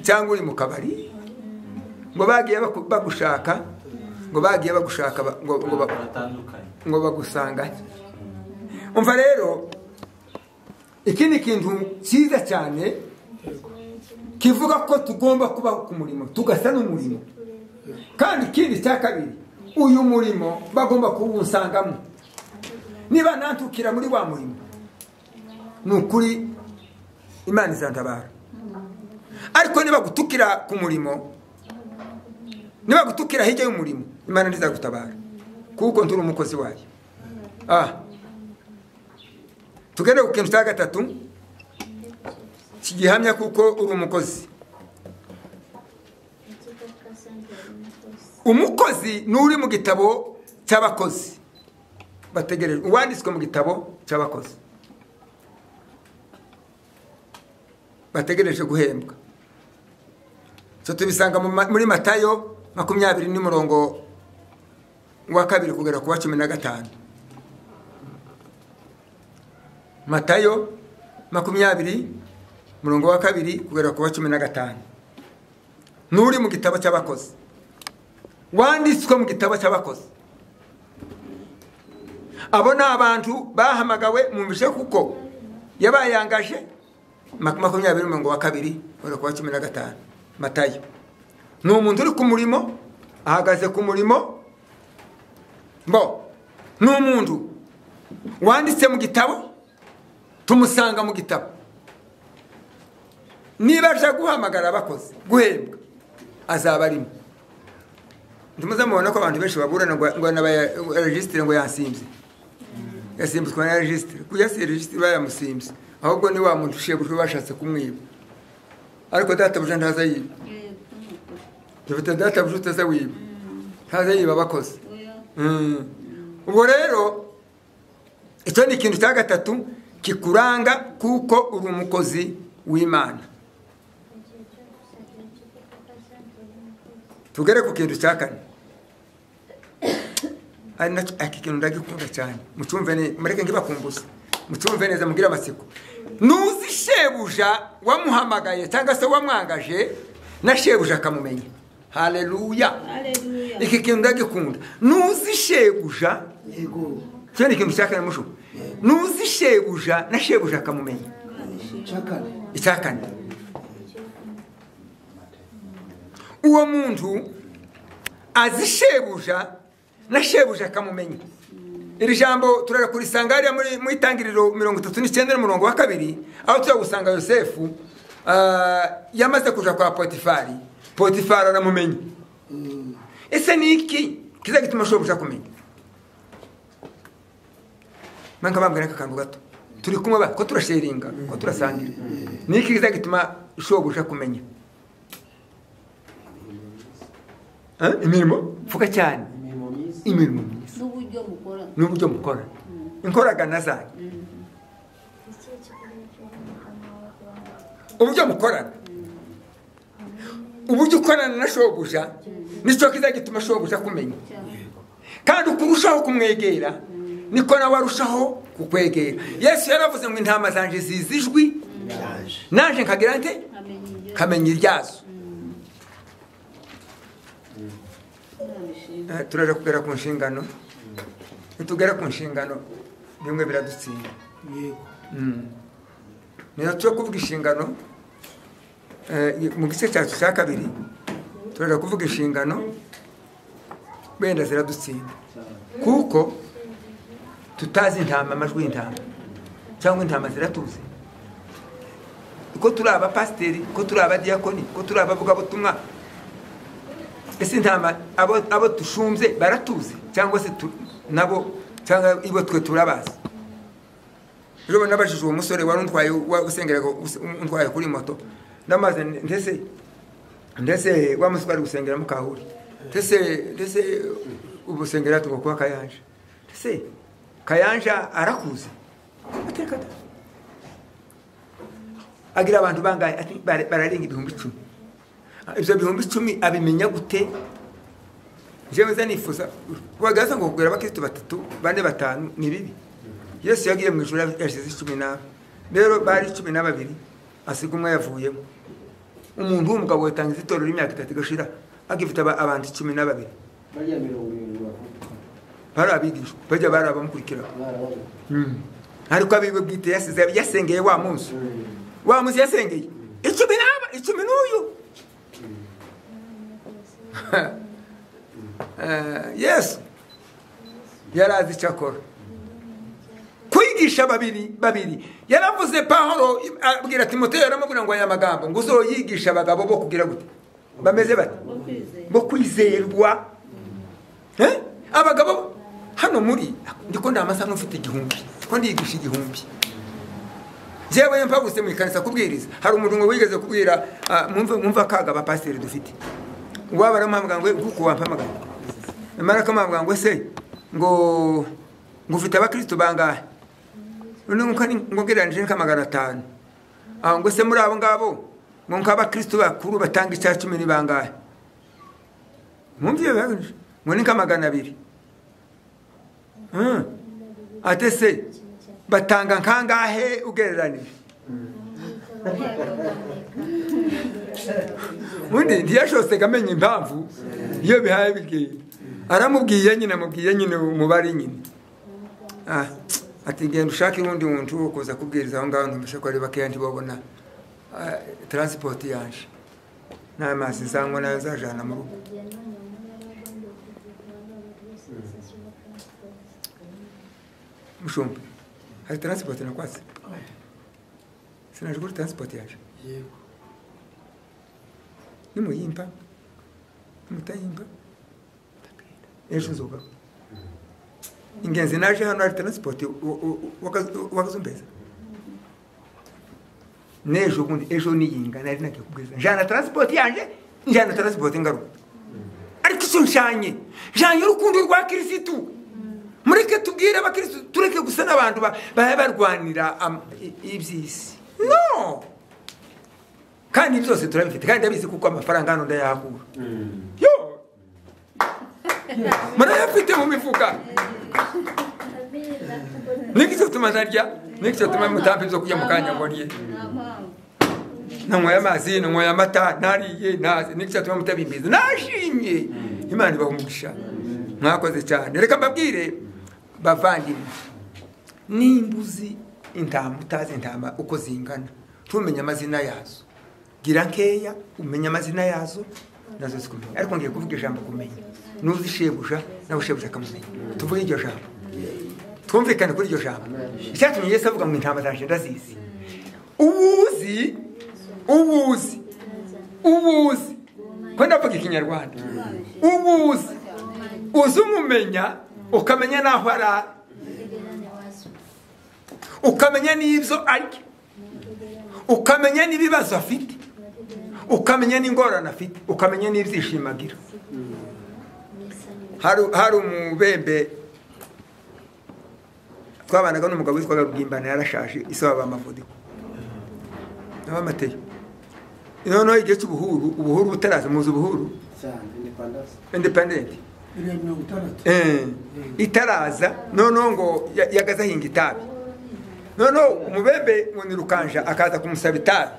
cyangwa uri mu kabari ngo bagiye baku- bagushaka ngo bagiye bagushaka ba- ngo ngo ba- batandukanye ngo bagusanganye umva rero iki ni ikintu cyiza cyane kivuga ko tugomba kubaho ku murimo tugasa n'umurimo kandi ikindi cya kabiri uyu murimo bagomba kuwusangamo niba nantukira muri wa murimo ni ukuri imana izantabara ariko niba gutukira ku murimo niba gutukira hirya y'umurimo imana ntizagutabara kuko nturi umukozi wayo ah. tugere ku kintu cya gatatu kigihamya kuko uri umukozi umukozi ni uri mu gitabo cy'abakozi bategereje uwanditswe mu gitabo cy'abakozi bategereje guhembwa so tubisanga mu ma- muri matayo makumyabiri n'umurongo wa kabiri kugera ku wa cumi na gatanu matayo makumyabiri umurongo wa kabiri kugera ku wa cumi na gatanu n'uri mu gitabo cy'abakozi wanditswe mu gitabo cy'abakozi abo ni abantu bahamagawe mu bice kuko yabayangaje mak- makumyabiri mirongo wa kabiri kugera ku wa cumi na gatanu matayo ni umuntu uri ku murimo ahagaze ku murimo mbo ni umuntu wanditse mu gitabo tumusanga mu gitabo niba aje guhamagara abakozi guhembwa azaba arimo ntimuze mubona ko abantu benshi baburana ngo ngo anabaya- regisitire ngo yansimbye yasimbutswe na regisitire kujya si regisitire bayamusimbye ahubwo ni wa muntu ushegujwe bashatse kumwiba ariko databuja ntaza yiba dufite databuja utaza wiba ntaza yiba abakozi Mm. ubwo rero icyo ni ikintu cya gatatu kikuranga kuko uri umukozi w'imana tugere ku kintu cya kane ari nacyo iki kintu ndagikunda cyane mucumve ne mureke nkibakumbuza mucumve neza mubwire amatsiko nuzi shebuja wamuhamagaye cyangwa se wamwangaje na shebuja akamumenya haleluya iki kintu ndagikunda nuzi shebuja yego cyo ni ikintu cya kane mushu nuzi shebuja na shebuja akamumenya cyakane icya kane uwo muntu azi shebuja na shebuja akamumenya iri jambo turara kurisanga hariya muri mu itangiriro mirongo itatu n'icyenda n'umurongo wa kabiri aho turagusanga yosefu ah, yamaze kuja kwa potifari potifari aramumenya ese ni iki kiza gituma shebuja akumenya nanka bambwira aka kantu gato turi kumwe ba ko turasheringa ko turasangira ni iki kiza gituma shobuja kumenya Eh, imirimo mvuga cyane imirimo myiza imirimo myiza n'uburyo mukora n'uburyo mukora inkoragana zanyu uburyo mukorana uburyo ukorana na shobuja nicyo kizagituma shobuja akumenya kandi uko urushaho kumwegera niko nawe arushaho kukwegera yesu yaravuze ngo intama zanje zizi ijwi yaje naje nkagira nte kamenya iryazo Eh, turaje kugera ku nshingano nitugera ku nshingano bimwe biradutsinda yego Mm. niba tujya kuvuga inshingano eh, mu gice cyacu cya kabiri turaja kuvuga inshingano wenda ziradutsinda kuko tutazi intama amajwi y'intama cyangwa intama ziratuzi ko turi abapasiteri ko turi abadiyakoni ko turi abavugabutumwa ese intama abo, abo dushumbye baratuzi cyangwa se tu- nabo cyangwa ibo twe turabazi ejo nabajije uwo musore wari untwaye wa- usengeraga us- untwaye kuri moto ndamaze ndetse ndetse wa musore ari gusengera mukahuri ndetse ndetse ubusengera tugomba kuba kayanja ndetse kayanja arakuze ateka ata. agira abantu bangaye ati bare- bararenga ibihumbi icumi Ah, ibyo bihumbi icumi abimenya gute jewe nza nifuza wagaza ngo kugura abakristo batatu bane batanu ni bibi yesu yagiye mu ijoro yashize cumi n'aba rero bari cumi na babiri asiga umwe yavuyemo umuntu w'umugabo yatangiza itorero imyaka itatu igashira agifite aba- abantu cumi na babiri bariya mirongo irindwi bari abigishwa bajya bari abamukurikira barabona ariko abiwe bwite yasize yasengeye wa munsi wa munsi yasengeye icumi n'aba icumi n'uyu Eh, yesu yari azi icyo akora kwigisha babiri babiri yaravuze pahoro abwira timoteyo aramubwira ngo aya magambo ngo uzoyigisha abagabo bo kugira gute bameze bate bo kwizerwa Eh? abagabo hano muri ndiko ndamasa nk'ufite igihumbi ko ndiyigisha igihumbi jewe mpaguse mu ikanisa kubwiriza hari umuntu ngo wigeze kubwira ah, mwumve mwumve akaga abapasiteri dufite waba aramuhamagara ngo kuko wampamagara mara akamuhamagara ngo se ngo ngo ufite abakristo bangahe none nkuko ari- ngo ngereranije nka magana atanu Ah, ngo se muri abo ngabo ngo nk'abakristo bakuru batanga icya cumi ni bangahe mwumviye baganje ngo ni nka magana abiri Hmm. ate se batanga nkangahe ugereranije undi ntiyashosega amenya impamvu iyo bihaye bibwiye aramubwiye nyine amubwiye nyine umubare nyine Ah, ati genda ushake uwundi muntu wo kuza kubwiriza aho ngaho ntumvishe ko ari bakeya ntibabona ah, taransipoti yaje n'amazi zanywa nayo zajana mu rugo mushumba hari taransipoti nakwatse sinaje kuri taransipoti yaje yego nimuyimpa mutayimpa ejo nzogaho ingenzi naje hano hari taransipoti wakazumbeza n'ejo bundi ejo niyinga nari nagiye kubwiza njyana taransipoti yanjye njyana taransipoti ngaruka ariko icyo nshanye njyanye urukundo rwa kirisitu mureke tubwire abakirisitu tureke gusa n'abantu ba- baba barwanira am- i- iby'isi no kandi byose turabifite kandi ndabizi kuko amafaranga hano ndayahakura yo murayafite mu mifuka niki cyatuma ntarya niki cyatuma mutampa ibyo kurya mu kanya ngo ndye nanyweye amazi nanyweye amata nariye naze niki cyatuma mutabimbiza nashimye imana ibaha umugisha mwakoze cyane reka mbabwire bavandimwe nimba uzi intama utazi intama uko zingana ntumenye amazina yazo gira nkeya umenye amazina yazo nazo zikumenya ariko ngiye kuvuga ijambo kumenya nuzi shebuja nawe shebuja akamumenya tuvuge iryo jambo twumvikane kuri iryo jambo icyatumye yesu avuga ngo intama zanje ndazizi ubuzi ubuzi ubuzi ko ndavuga ikinyarwanda ubuzi uzi umumenya ukamenya n'aho ari ari ukamenya n'ibyo arya ukamenya n'ibibazo afite ukamenya n'ingorane afite ukamenya n'ibyishimo agira hari hari umubembe twabanaga n'umugabo witwaga rugimbana yarashaje ise baba amavudiko abamateyo noneho igihe cy'ubuhuru ubuhuru butaraza muzi ubuhuru cyane independence independent biriya mirongo itandatu Eh, itaraza noneho ngo ya- yagaze ahinga itabi noneho umubembe munirukanja akaza kumusaba itabi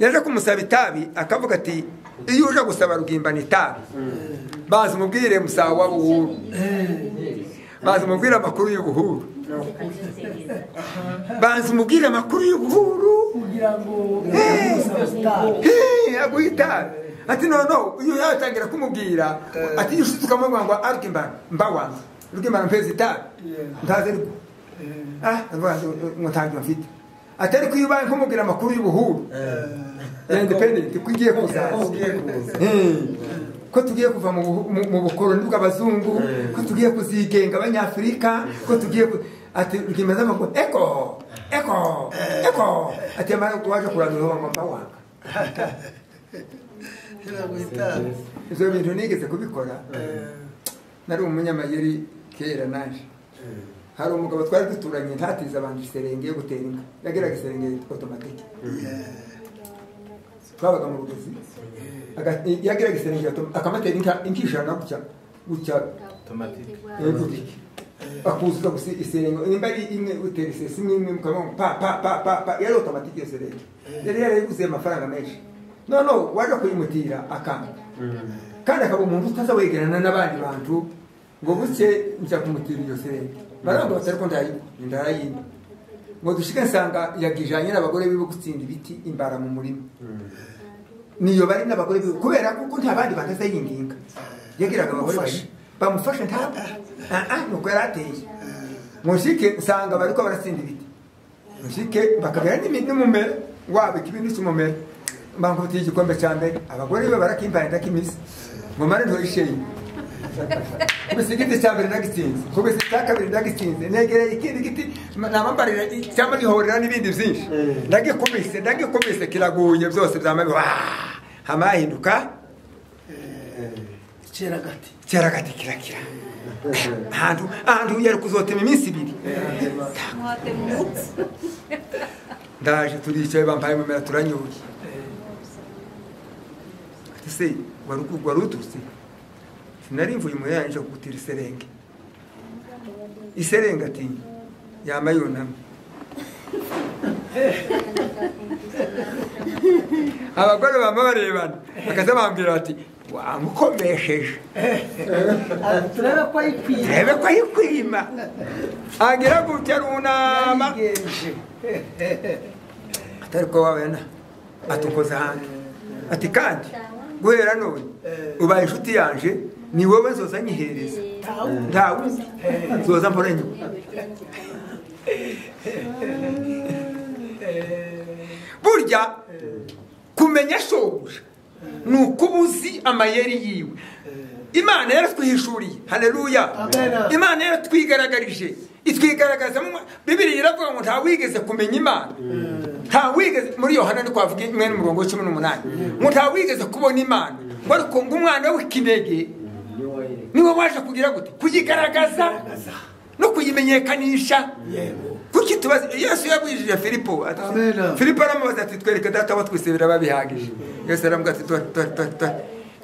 yaje kumusaba itabi akavuga ati iyo uje gusaba rugimbana itabi baza umubwire musawa w'ubuhuru baza umubwire amakuru y'ubuhuru baza umubwire amakuru y'ubuhuru kugira ngo Eh. usaba sitari Hii, aguhita ati nono uyu yatangira kumubwira ati yushutu kamwe ngo ariko imba mbawanga ariko imba mpezi ta ndaze ariko ah ndabaza mutanga mfite ati ariko iyo ubaye kumubwira amakuru y'ubuhuru ya independent ko igiye kuzaza Hmm. ko tugiye kuva mu buhu- mu- mu bukoroni bw'abazungu ko tugiye kuzigenga abanyafurika ko tugiye ku- ati rwimeza amakuru eko eko eko ati amara waje kurandura wangu mbawanga mirongo itanu ibyo bintu nigeze kubikora nari umunyamayeri kera naje hari umugabo twari duturanye ntatize abantu iserenge yo gutera inka yageraga iserenge yitwa otomatike twabaga mu rugezi aga- yageraga iserenge atom- akamatera inka inka ijana gutya gutya Automatic. eh, gutya akuzuza gusa iserenge nimba ari imwe utera isesi imwe imwe mukamamo pa pa pa pa pa yari otomatike iyo serenge yari yarayiguze amafaranga menshi noneho waje kuyimutira akanga kandi akaba umuntu utazawegerana n'abandi bantu ngo buke njya kumutira iyo serenge baranga bati ariko ndayinywa ndayimba ngo dushike nsanga yagijanye n'abagore biwe gutsinda ibiti imbara mu murima niyo bari n'abagore biwe kubera kuko nta bandi batazayinginga yagiraga abagore bayi bamufashe ntabwo Ah, ah, nuko yari ateye mushike nsanga bariko baratsinda ibiti mushike bakabera n'imi- n'umumero wabo ikibindi cy'umumero bangufitiye igikombe cya mbere abagore be barakimbaye ndakimisa ngo mare ntoyisheye kubisa igiti cya mbere ndagitsinze kubisa icya kabiri ndagitsinze negereye ikindi giti namambarira cyangwa gihorera n'ibindi byinshi ndagikubise ndagikubise kiraguye byose byamabi hama hahinduka kera gati kera gati kirakira ahantu ahantu yari kuzotema iminsi ibiri ndaje turicaye bampaye mumera turanyuye ati se wari uku- wari ututse sinari mvuye mu yanje kugutira iserenge iserenge ati yama yunamye abagore bama barebana bakaza bambwira bati wamukomesheje turebe ko ayikwiye urebe ko ayikwima agira gutya runama yayigenje atari ko wabona atukoze hanze ati kandi guhera none ubaye inshuti yanje ni wowe nzoza nyihereza nta wundi nzoza mpora nyuma burya kumenya shobuja ni ukuba uzi amayeri yiwe imana yaratwihishuriye haleluya Amen. imana yaratwigaragarije itwigaragaza mu bibiri iravuga ngo ntawigeze kumenya imana ntawigeze muri yohana ni kwavuga mwene umurongo w'icumi n'umunani ngo ntawigeze kubona imana ngo ariko ngo umwana w'ikinege niwe waje kugira gute kuyigaragaza no kuyimenyekanisha kuki tubaza yesu yabwijije filipo ati- Amen. filipo aramubaza ati twereke data wa twese birababihagije yesu aramuga ati "Tora, tora, tora, tora."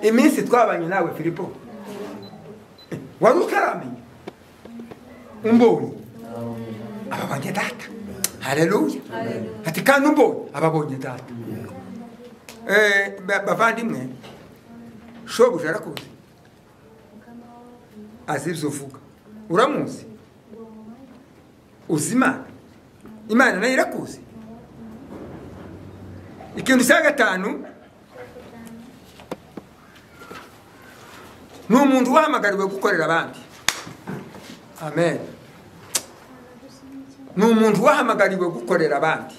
iminsi twabanye nawe filipo wari utaramenya umbonye ababonye data haleluya ati kandi umbonye ababonye data Eh, ba- bavandimwe shobuja arakuzi azi ibyo uvuga uramuzi uzi imana imana nayo irakuzi ikintu cya gatanu ni umuntu wahamagariwe gukorera abandi amen ni umuntu wahamagariwe gukorera abandi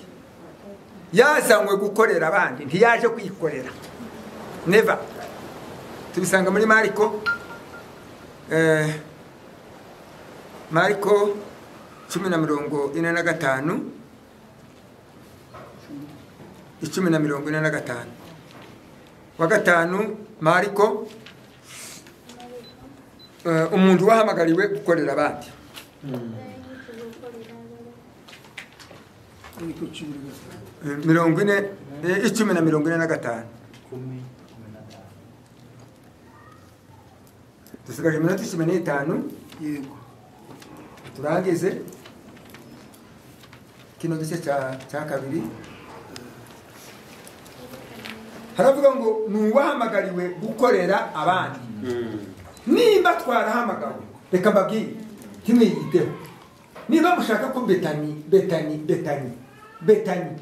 yazanywe gukorera abandi ntiyaje kwikorera neva tubisanga muri mariko eh, mariko cumi na mirongo ine na gatanu icumi na mirongo ine na gatanu wa gatanu mariko eh, umuntu wahamagariwe gukorera abandi iri ku cumi na gatanu mirongo ine eh, icumi na mirongo ine na gatanu kumi kumi na tano dusigaje iminota icumi n'itanu yego turangize kino gice cya cya kabiri haravuga ngo ni uwahamagariwe gukorera abandi nimba twarahamagawe reka mbabwire ntimwiyiteho niba mushaka ko betani betani betani betani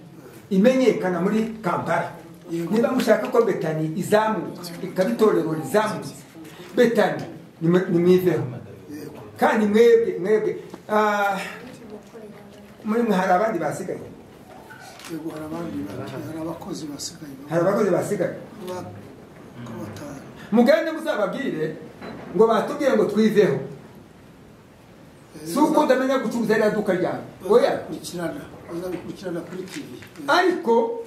imenyekana muri kampala niba mushaka ko betani izamuka ikaba itorero rizamuka betani nimwe- nimwiveho kandi mwebwe mwebwe ah, muri mwe hari abandi basigaye yego hari abandi hari abakozi basigaye hari abakozi basigaye ba- ko batanu mugende muzababwire ngo batubwire ngo twiveho si uko ndamenya gucuruza ririya duka ryawe oya bazabikurikirana bazabikurikirana kuri tv ariko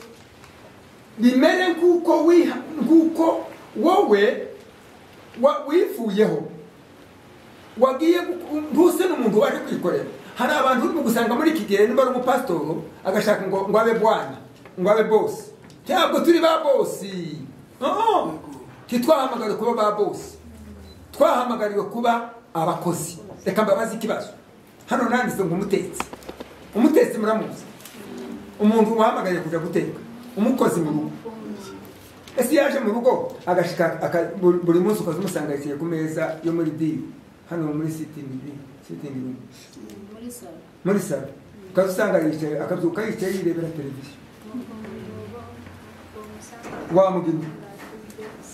bimere nk'uko wiha- nk'uko wowe wa- wifuyeho wagiye gu- ntuse n'umuntu waje kwikorera hari abantu urimo gusanga muri iki gihe niba ari umupasitoro agashaka ngo ngo abe bwana ngo abe bosi ntabwo turi ba bosi Oo. ntitwahamagariwe kuba ba bosi twahamagariwe kuba abakozi reka mbabaze ikibazo hano nanditse ngo umutetsi umutetsi muramuzi umuntu uhamagaye kujya guteka umukozi mu rugo ese iyo yaje mu rugo agashika aka- buri buri munsi ukaza umusanga yicaye ku meza yo muri biri hano muri sitingi sitingi rumu muri salo muri salo ukaza usanga yicaye akabyuka yicaye yirebera televiziyo wamugina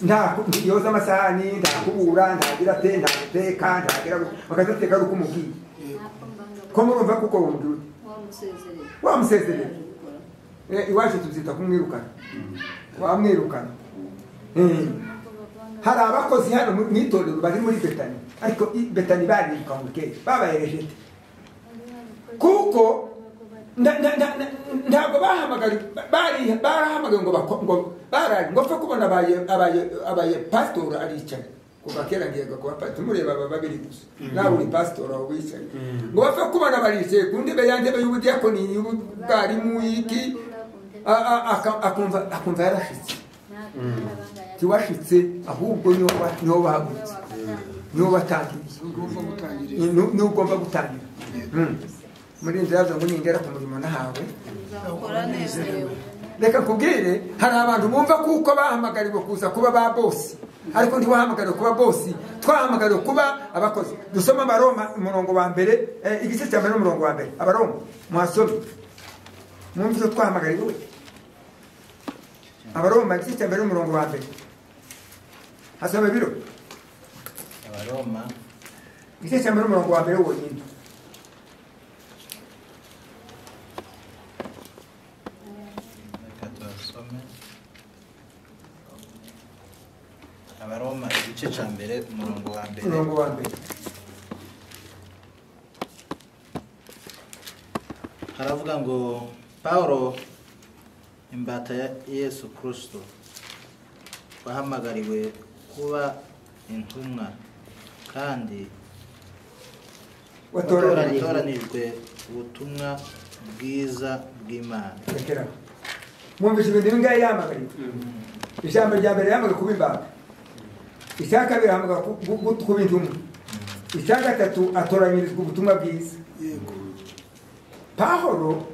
nta yoza amasahani ntakubura ntagira te ntaguteka ntagira bakazateka ari uko umubwiye ko murumva kuko wumubwira ute wamusezerera wamusezerera Eh, iwacu tubyita kumwirukana wamwirukana Eh. hari abakozi hano mu mu itorero bari muri betani ariko i- betani bariruka mu kera babaye rejete kuko nda- nda- nda- nda- ntabwo bahamagariwe bari- barahamagawe ngo bako- ngo barari ngo pfa kubona abaye abaye abaye pasitora aricaye kuva kera ngiye kuba pasitora mureba aba babiri gusa nawe uri pasitora wowe wicaye ngo bapfa kubona baricaye ku ntebe ya ntebe y'ubudiyakoni y'ubwarimu y'iki a- a- aka- akumva akumva yarashitse tiwashitse ahubwo niho wa- niho bahagurutse niho batangiriye ugomba gutangirira ni- ni- niho ugomba gutangira Mm. muri inzira yavuze ngo ningera ku murimo nahawe uzakora nezerewe reka nkubwire hari abantu bumva kuko bahamagariwe kuza kuba ba bosi ariko ntibahamagariwe kuba bosi twahamagariwe kuba abakozi dusoma abaroma umurongo wa mbere eh, igice cya mbere n'umurongo wa mbere abaroma muhasome mwumve icyo twahamagariwe abaroma igice cya mbere n'umurongo wa mbere hasome biro abaroma igice cya mbere n'umurongo wa mbere wonyine reka tubasome abaroma igice cya mbere umurongo wa mbere umurongo wa mbere haravuga ngo paul imbata ya yesu kirisito wahamagariwe kuba intumwa kandi watoranije watoranijwe ubutumwa bwiza bw'imana rekeraho mwumvise ibintu bingahe yamagariwe ijambo rya mbere yamaga kuba imbata icya kabiri ahamagara ku- gu- gu- kuba intumwa icya gatatu atoranyirizwa ubutumwa bwiza yego pahoro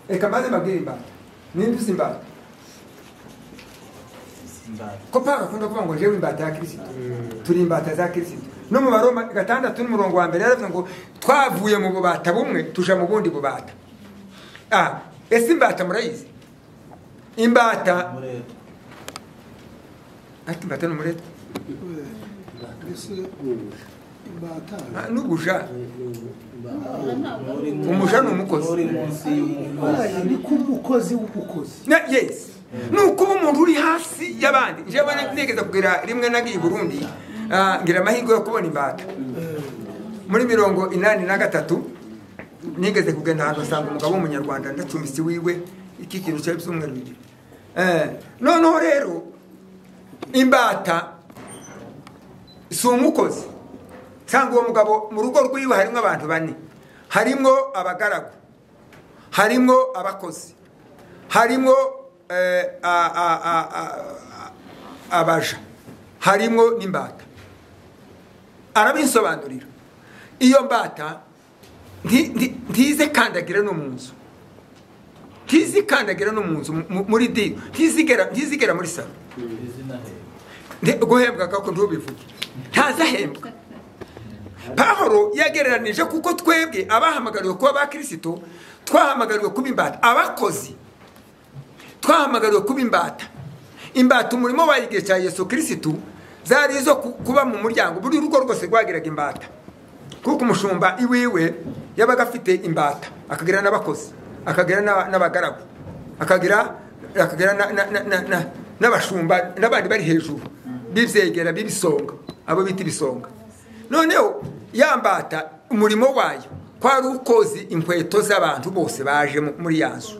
reka maze mbabwire imbata nimba uzi imbata imbata ko pahoro akunda kuvuga ngo jewe imbata ya kirisito turi imbata za kirisito no mu baroma gatandatu n'umurongo wa mbere yaravuze ngo twavuye mu bubata bumwe tuja mu bundi bubata ah ese imbata murayizi imbata umurego ati imbata ni umureta mbese imbata Ah, n'ubuja Nturi mu- Umuja ni umukozi. nturi munsi y'umukozi Oya, ni k'umukozi w'umukozi Na- yes ni ukuba umuntu uri hasi y'abandi njyewe nigeze kugira rimwe nagiye i burundi ah, ngira amahirwe yo kubona imbata muri mirongo inani na gatatu nigeze kugenda ahantu nsanga umugabo w'umunyarwanda ndacumbitse iwiwe iki kintu cyari cy'umweru bibiri Eh, noneho rero imbata si umukozi cyangwa uwo mugabo mu rugo rw'iwe harimo abantu bane harimo abagaragu harimo abakozi harimo eh, a- a- a- a- a- abaja harimo n'imbata arabisobanurira iyo mbata nti- nti- ntize kandagira no mu nzu ntizikandagera no mu nzu mu- muri dini ntizigera ntizigera muri salo izina he Nti- guhembwa kako ntubivuge ntazahembwa pahoro yagereranije kuko twebwe abahamagariwe kuba abakirisitu twahamagariwe kuba imbata abakozi twahamagariwe kuba imbata imbata umurimo wayo igihe cya yesu kirisitu zari izo ku- kuba mu muryango buri rugo rwose rwagiraga imbata kuko umushumba iwiwe yabaga afite imbata akagira n'abakozi akagira n'aba- n'abagaragu akagira akagira na- na- na- na- na- n'abashumba n'abandi bari hejuru bibyegera b'ibisonga abo bita ibisonga noneho ya mbata umurimo wayo kwari ukozi inkweto z'abantu bose baje mu- muri ya nzu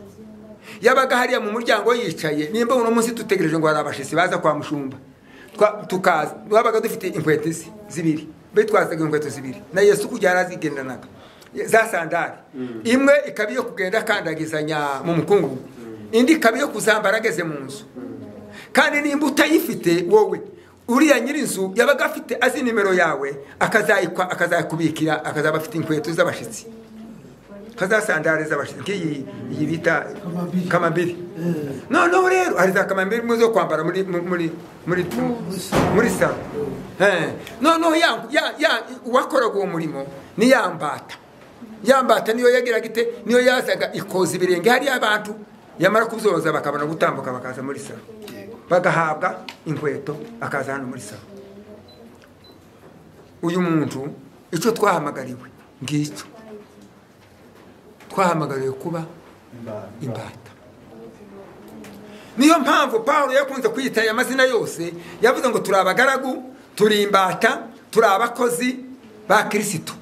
yabaga hariya mu muryango yicaye nimba uno munsi dutegereje ngo hari abashisi baza kwa mushumba Twa- tukaza twabaga dufite inkweto ze zibiri bitwazaga inkweto zibiri na yesu kujya yarazigendanaga za sandari imwe ikaba iyo kugenda akandagizanya mu mukungugu indi ikaba iyo kuzambara ageze mu nzu kandi nimba utayifite wowe uriya nyir'inzu yabaga afite azi nimero yawe akazayikwa akazayakubikira akazaba afite inkweto z'abashitsi kazasandare z'abashitsi nk'iyi iyi bita Kamambiri. kamambiri noneho rero hari za kamambiri mu zo kwambara muri muri muri muri muri salo Eh, noneho ya- ya- ya- uwakoraga uwo murimo ni yambata yambata niyo yagiraga ite niyo yazaga ikoza ibirenge hariya abantu yamara kubyoza bakabona gutambuka bakaza muri salo bagahabwa inkweto akaza hano muri salo uyu muntu icyo twahamagariwe ngicyo twahamagariwe kuba imbata imbata niyo mpamvu pawulo yakunze kwiyita aya mazina yose yavuze ngo turi abagaragu turi imbata turi abakozi ba kirisitu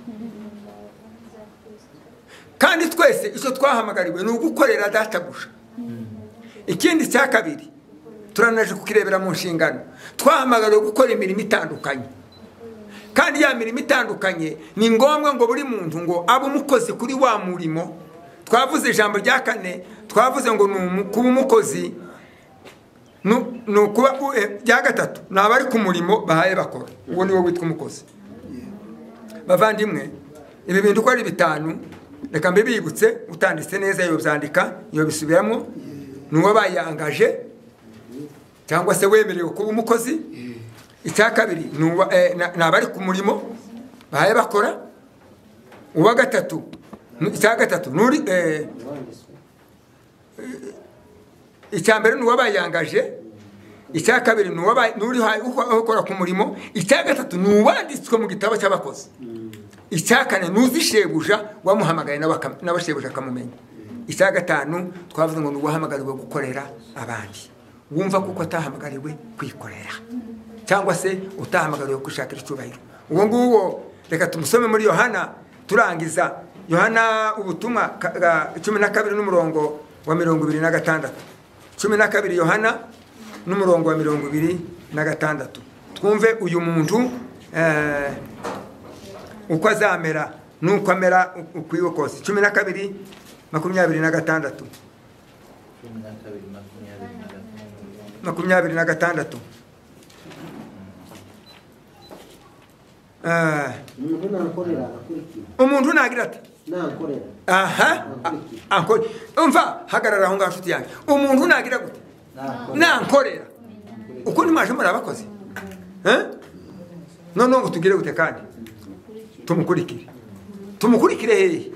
kandi twese icyo twahamagariwe ni ugukorera databuja ikindi cya kabiri turanaje kukirebera mu nshingano twahamagariwe gukora imirimo itandukanye kandi ya mirimo itandukanye ni ngombwa ngo buri muntu ngo abe umukozi kuri wa murimo twavuze ijambo rya kane twavuze ngo ni umu- kuba umukozi nu- ni ukuba u- eh, rya gatatu ni abari ku murimo bahaye bakora uwo ni wo witwa umukozi bavandimwe ibi bintu uko ari bitanu reka mbibibutse utanditse neza iyo byandika iyo bisubiramo ni uwo bayangaje cyangwa se wemerewe kuba umukozi icya kabiri ni uwa- eh, na- ni abari ku murimo bahaye bakora uwa gatatu ni- icya gatatu ni uri- eh, icya mbere ni uwo bayangaje icya kabiri ni uwo ba- ni uri ha- uko- ukora ku murimo icya gatatu ni uwanditswe mu gitabo cy'abakozi icya kane ni uzi shebuja wamuhamagaye nawe akam- nawe shebuja akamumenya icya gatanu twavuze ngo ni uwahamagariwe gukorera abandi wumva kuko atahamagariwe kwikorera cyangwa se utahamagariwe gushakira icyubahiro uwo nguwo reka tumusome muri yohana turangiza yohana ubutumwa ka- ga- cumi na kabiri n'umurongo wa mirongo ibiri na gatandatu cumi na kabiri yohana n'umurongo wa mirongo ibiri na gatandatu twumve uyu muntu eh, uko azamera n'uko amera ukwiwe kose cumi na kabiri makumyabiri na gatandatu cumi na kabiri makumyabiri na gatanu makumyabiri na gatandatu Eh, umuntu nakorera agakurikira umuntu nagira ati nakorera aha a- ankore umva hagarara aho ngaho nshuti yanjye umuntu nagira gute nankorera uko ntimwaje muri abakozi Eh? noneho ngo tugire gute kandi tumukurikire tumukurikire hehe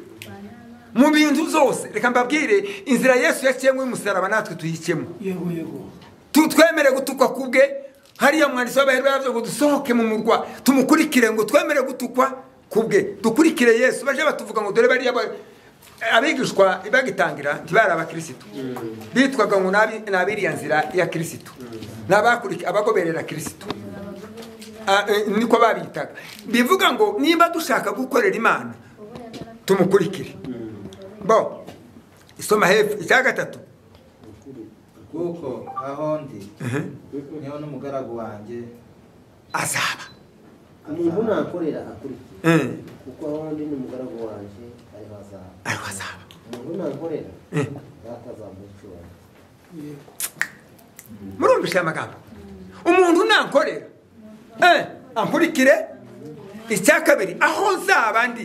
mu bintu zose reka mbabwire inzira yesu yaciyemo y'umusaraba natwe tuyicemo yego yego Tu- twemere gutukwa ku bwe hariya mwanditsi w'abaherwe yaravuze ngo dusohoke mu murwa tumukurikire ngo twemere gutukwa ku bwe dukurikire yesu baje batuvuga ngo dore bariya ba- abigishwa bagitangira ntibari abakirisitu bitwaga ngo nabi- ni abiriya nzira ya kirisitu ni abakuriki- abagoberera kirisitu Ah, eh, niko babitaga bivuga ngo niba dushaka gukorera imana tumukurikire bo isoma hepfo icya gatatu kuko aho ndi niho n'umugaragu wanjye azaba umuntu nakorera akurikiye Eh, kuko aho ndi ni umugaragu wanjye ari hazaba ariho azaba umuntu nakorera Eh. batazamucyura yego murumvisha aya magambo umuntu nankorera eh, ankurikire icya kabiri aho nzaba ndi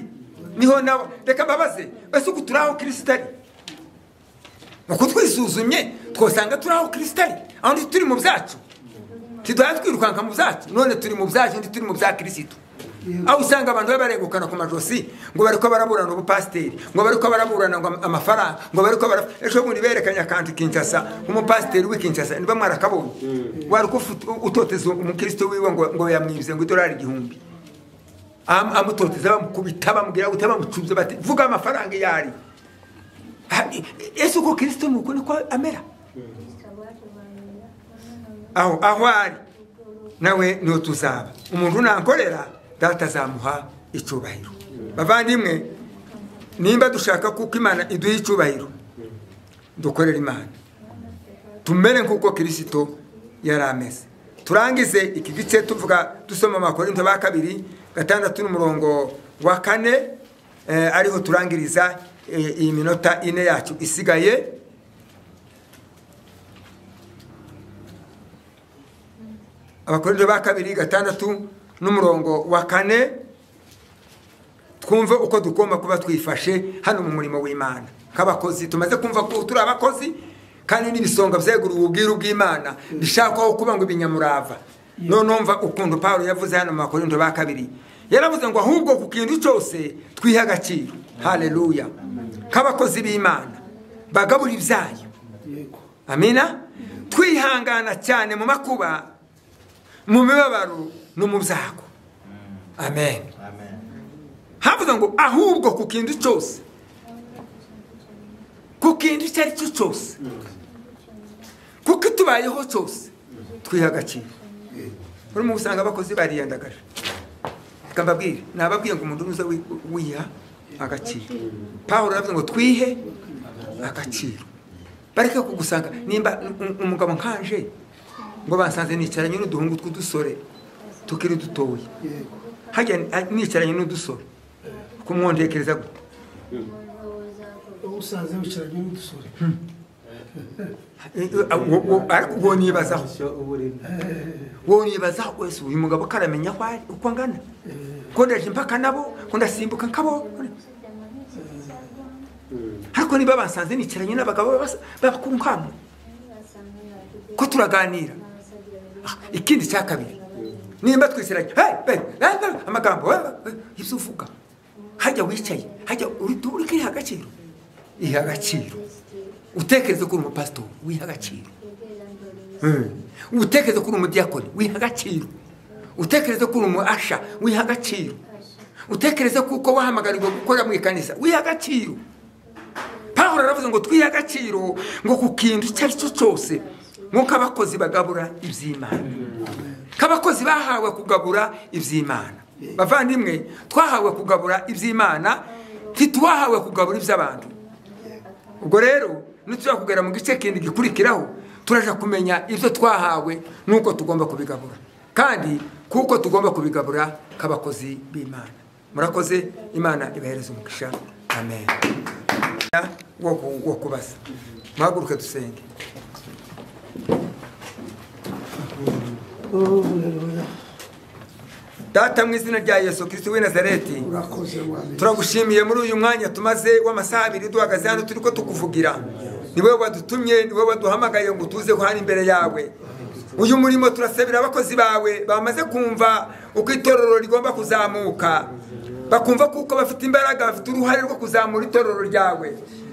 niho nawe reka mbabaze ese uku turi aho kirisita ari uko twisuzumye twasanga turi aho kirisita ari aho ndi turi mu byacu tidwara twirukanka mu byacu none turi mu byacu ndi turi mu bya kirisito aho usanga abantu baba baregukana ku majosi ngo bari ko baraburana ubupasiteri ngo bari ko baraburana ngo am- amafaranga ngo bari ko bara ejo bundi berekanye akantu kinshasa nk'umupasiteri w'i kinshasa niba mwarakabonye wari uko ufu- utoteza umukristo wiwe ngo ngo yamwibye ngo idolari igihumbi Am- amutoteza bamukubita bamubwira guta bamucubye bati vuga amafaranga iyo ari Ha, e- ese uko kirisito ni uko niko amera aho aho ari nawe niho tuzaba umuntu nankorera data azamuha icyubahiro bavandimwe nimba dushaka kuko imana iduha icyubahiro dukorere imana tumere nk'uko kirisito yari ameze turangize iki gice tuvuga dusoma amakorinto ba kabiri gatandatu n'umurongo wa kane eh, ariho turangiriza eh, iyi minota ine yacu isigaye abakorinto ba kabiri gatandatu n'umurongo wa kane twumve uko tugomba kuba twifashe hano mu murimo w'imana nk'abakozi tumaze kumva ko turi abakozi kandi n'ibisonga byeguriwe ubwiru bw'imana bishakwaho kuba ngo ibinyamurava noneho mva ukuntu pawulo yavuze hano mu bakorinto ba kabiri yaravuze ngo ahubwo ku kintu cyose twihe agaciro haleluya nk'abakozi b'imana bagabura ibyayo yego amina twihangana cyane mu makuba mu mibabaro no mu byago amen amen havuze ngo ahubwo ku kintu cyose ku kintu icyo ari cyo cyose kuko itubayeho cyose twiha agaciro urimo gusanga abakozi bariyandagaje reka mbabwire nababwiye ngo umuntu uza wiha agaciro pawulo aravuze ngo twihe agaciro bareke kugusanga nimba um- umugabo nkanje ngo basanze nicaranye n'uduhungu tw'udusore tukiri dutoya yego hajya nicaranye n'udusore kumwondekereza gute uba usanze wicaranye n'udusore Eh, eh, wo- wo- ariko uwo nibazaho icyo uba urimo wowe nibazaho wese uyu mugabo ko aramenya aho ari uko angana ko ndaje mpaka nabo ko ndasimbuka nkabo ariko niba basanze nicaranye n'abagabo basa- b'abakuru nkamwe ko turaganira Ah, ikindi cya kabiri nimba twicaranye hey, babe, hey, babe, amagambo hey, hey, ibyo uvuga hajya wicaye hajya uri uri kwiha agaciro iha agaciro utekereze ko uri umupasito wiha agaciro utekereze ko uri umudiyakoni wiha agaciro utekereze ko uri umuasha wiha agaciro utekereze kuko wahamagarirwa gukorera mu ikanisa wiha agaciro pawulo aravuze ngo twihe agaciro ngo ku kintu icyo ari cyo cyose nk'uko abakozi bagabura iby'imana nk'abakozi bahawe kugabura iby'imana bavandimwe twahawe kugabura iby'imana ntituwahawe kugabura iby'abantu ubwo rero nitujya kugera mu gice kindi gikurikiraho turaja kumenya ibyo twahawe n'uko tugomba kubigabura kandi kuko tugomba kubigabura k'abakozi b'imana murakoze imana ibahereza umugisha amen wo ku- wo kubaza muhaguruke dusenge Haleluya. data mu izina rya yesu kirisiti w'i nazareti urakoze mwami turagushimiye muri uyu mwanya tumaze w'amasaha abiri duhagaze hano turi ko tukuvugira ni wowe wadutumye ni wowe waduhamagaye ngo tuze ko hano imbere yawe uyu murimo turasabira abakozi bawe bamaze kumva uko itorero rigomba kuzamuka bakumva kuko bafite imbaraga bafite uruhare rwo kuzamura itorero ryawe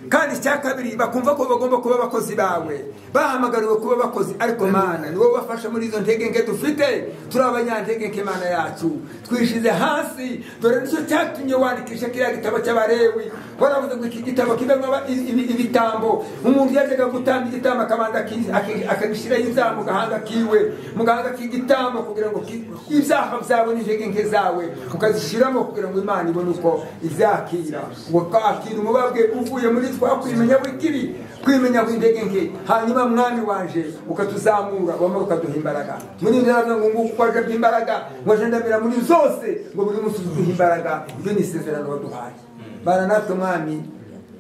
kandi icya kabiri bakumva ko bagomba kuba abakozi bawe bahamagariwe kuba abakozi ariko mana ni wowe ubafasha muri izo ntege nke dufite turi abanyantege nke mana yacu twishize hasi dore nicyo cyatumye wandikisha kiriya gitabo cy'abarewi waravuze ngo iki gitabo kibamo aba- i- ibi- ibitambo umuntu yajyaga gutamba igitambo akabanza aki- aki- akagishyiraho ibyaha mu gahanga kiwe mu gahanga k'igitambo kugira ngo ki- ibyaha byawe n'intege nke zawe ukazishyiramo kugira ngo imana ibone uko izakira wakakira umubabwe uvuye muri izo twakwimenya bw'ikiri kwimenya kw'intege nke hanyuma mwami wanje ukatuzamura wamara ukaduha imbaraga muri ndaraga ngo nguko kwaje by'imbaraga ngo ajendamira muri zose ngo buri munsi uduha imbaraga ibyo ni isezerano waduhaye bana natwe mwami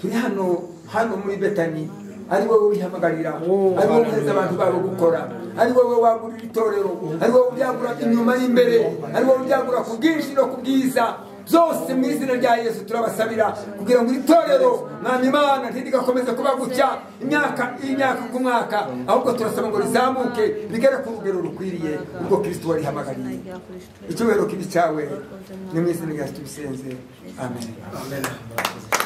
turi hano hano muri betani ari wowe wihamagarira ari wowe uheza abantu babo gukora ari wowe wagurira itorero ari wowe ubyagura inyuma y'imbere ari wowe ubyagura ku bwinshi no ku bwiza byose mu izina rya yesu turabasabira kugira ngo itorero mwami imana ntidigakomeze kuba gutya imyaka imyaka ku mwaka ahubwo turasaba ngo rizamuke rigere ku rugero rukwiriye ubwo kirisito warihamagariye icyubahiro kibi cyawe ni mu izina rya yesu tubisenze amen amen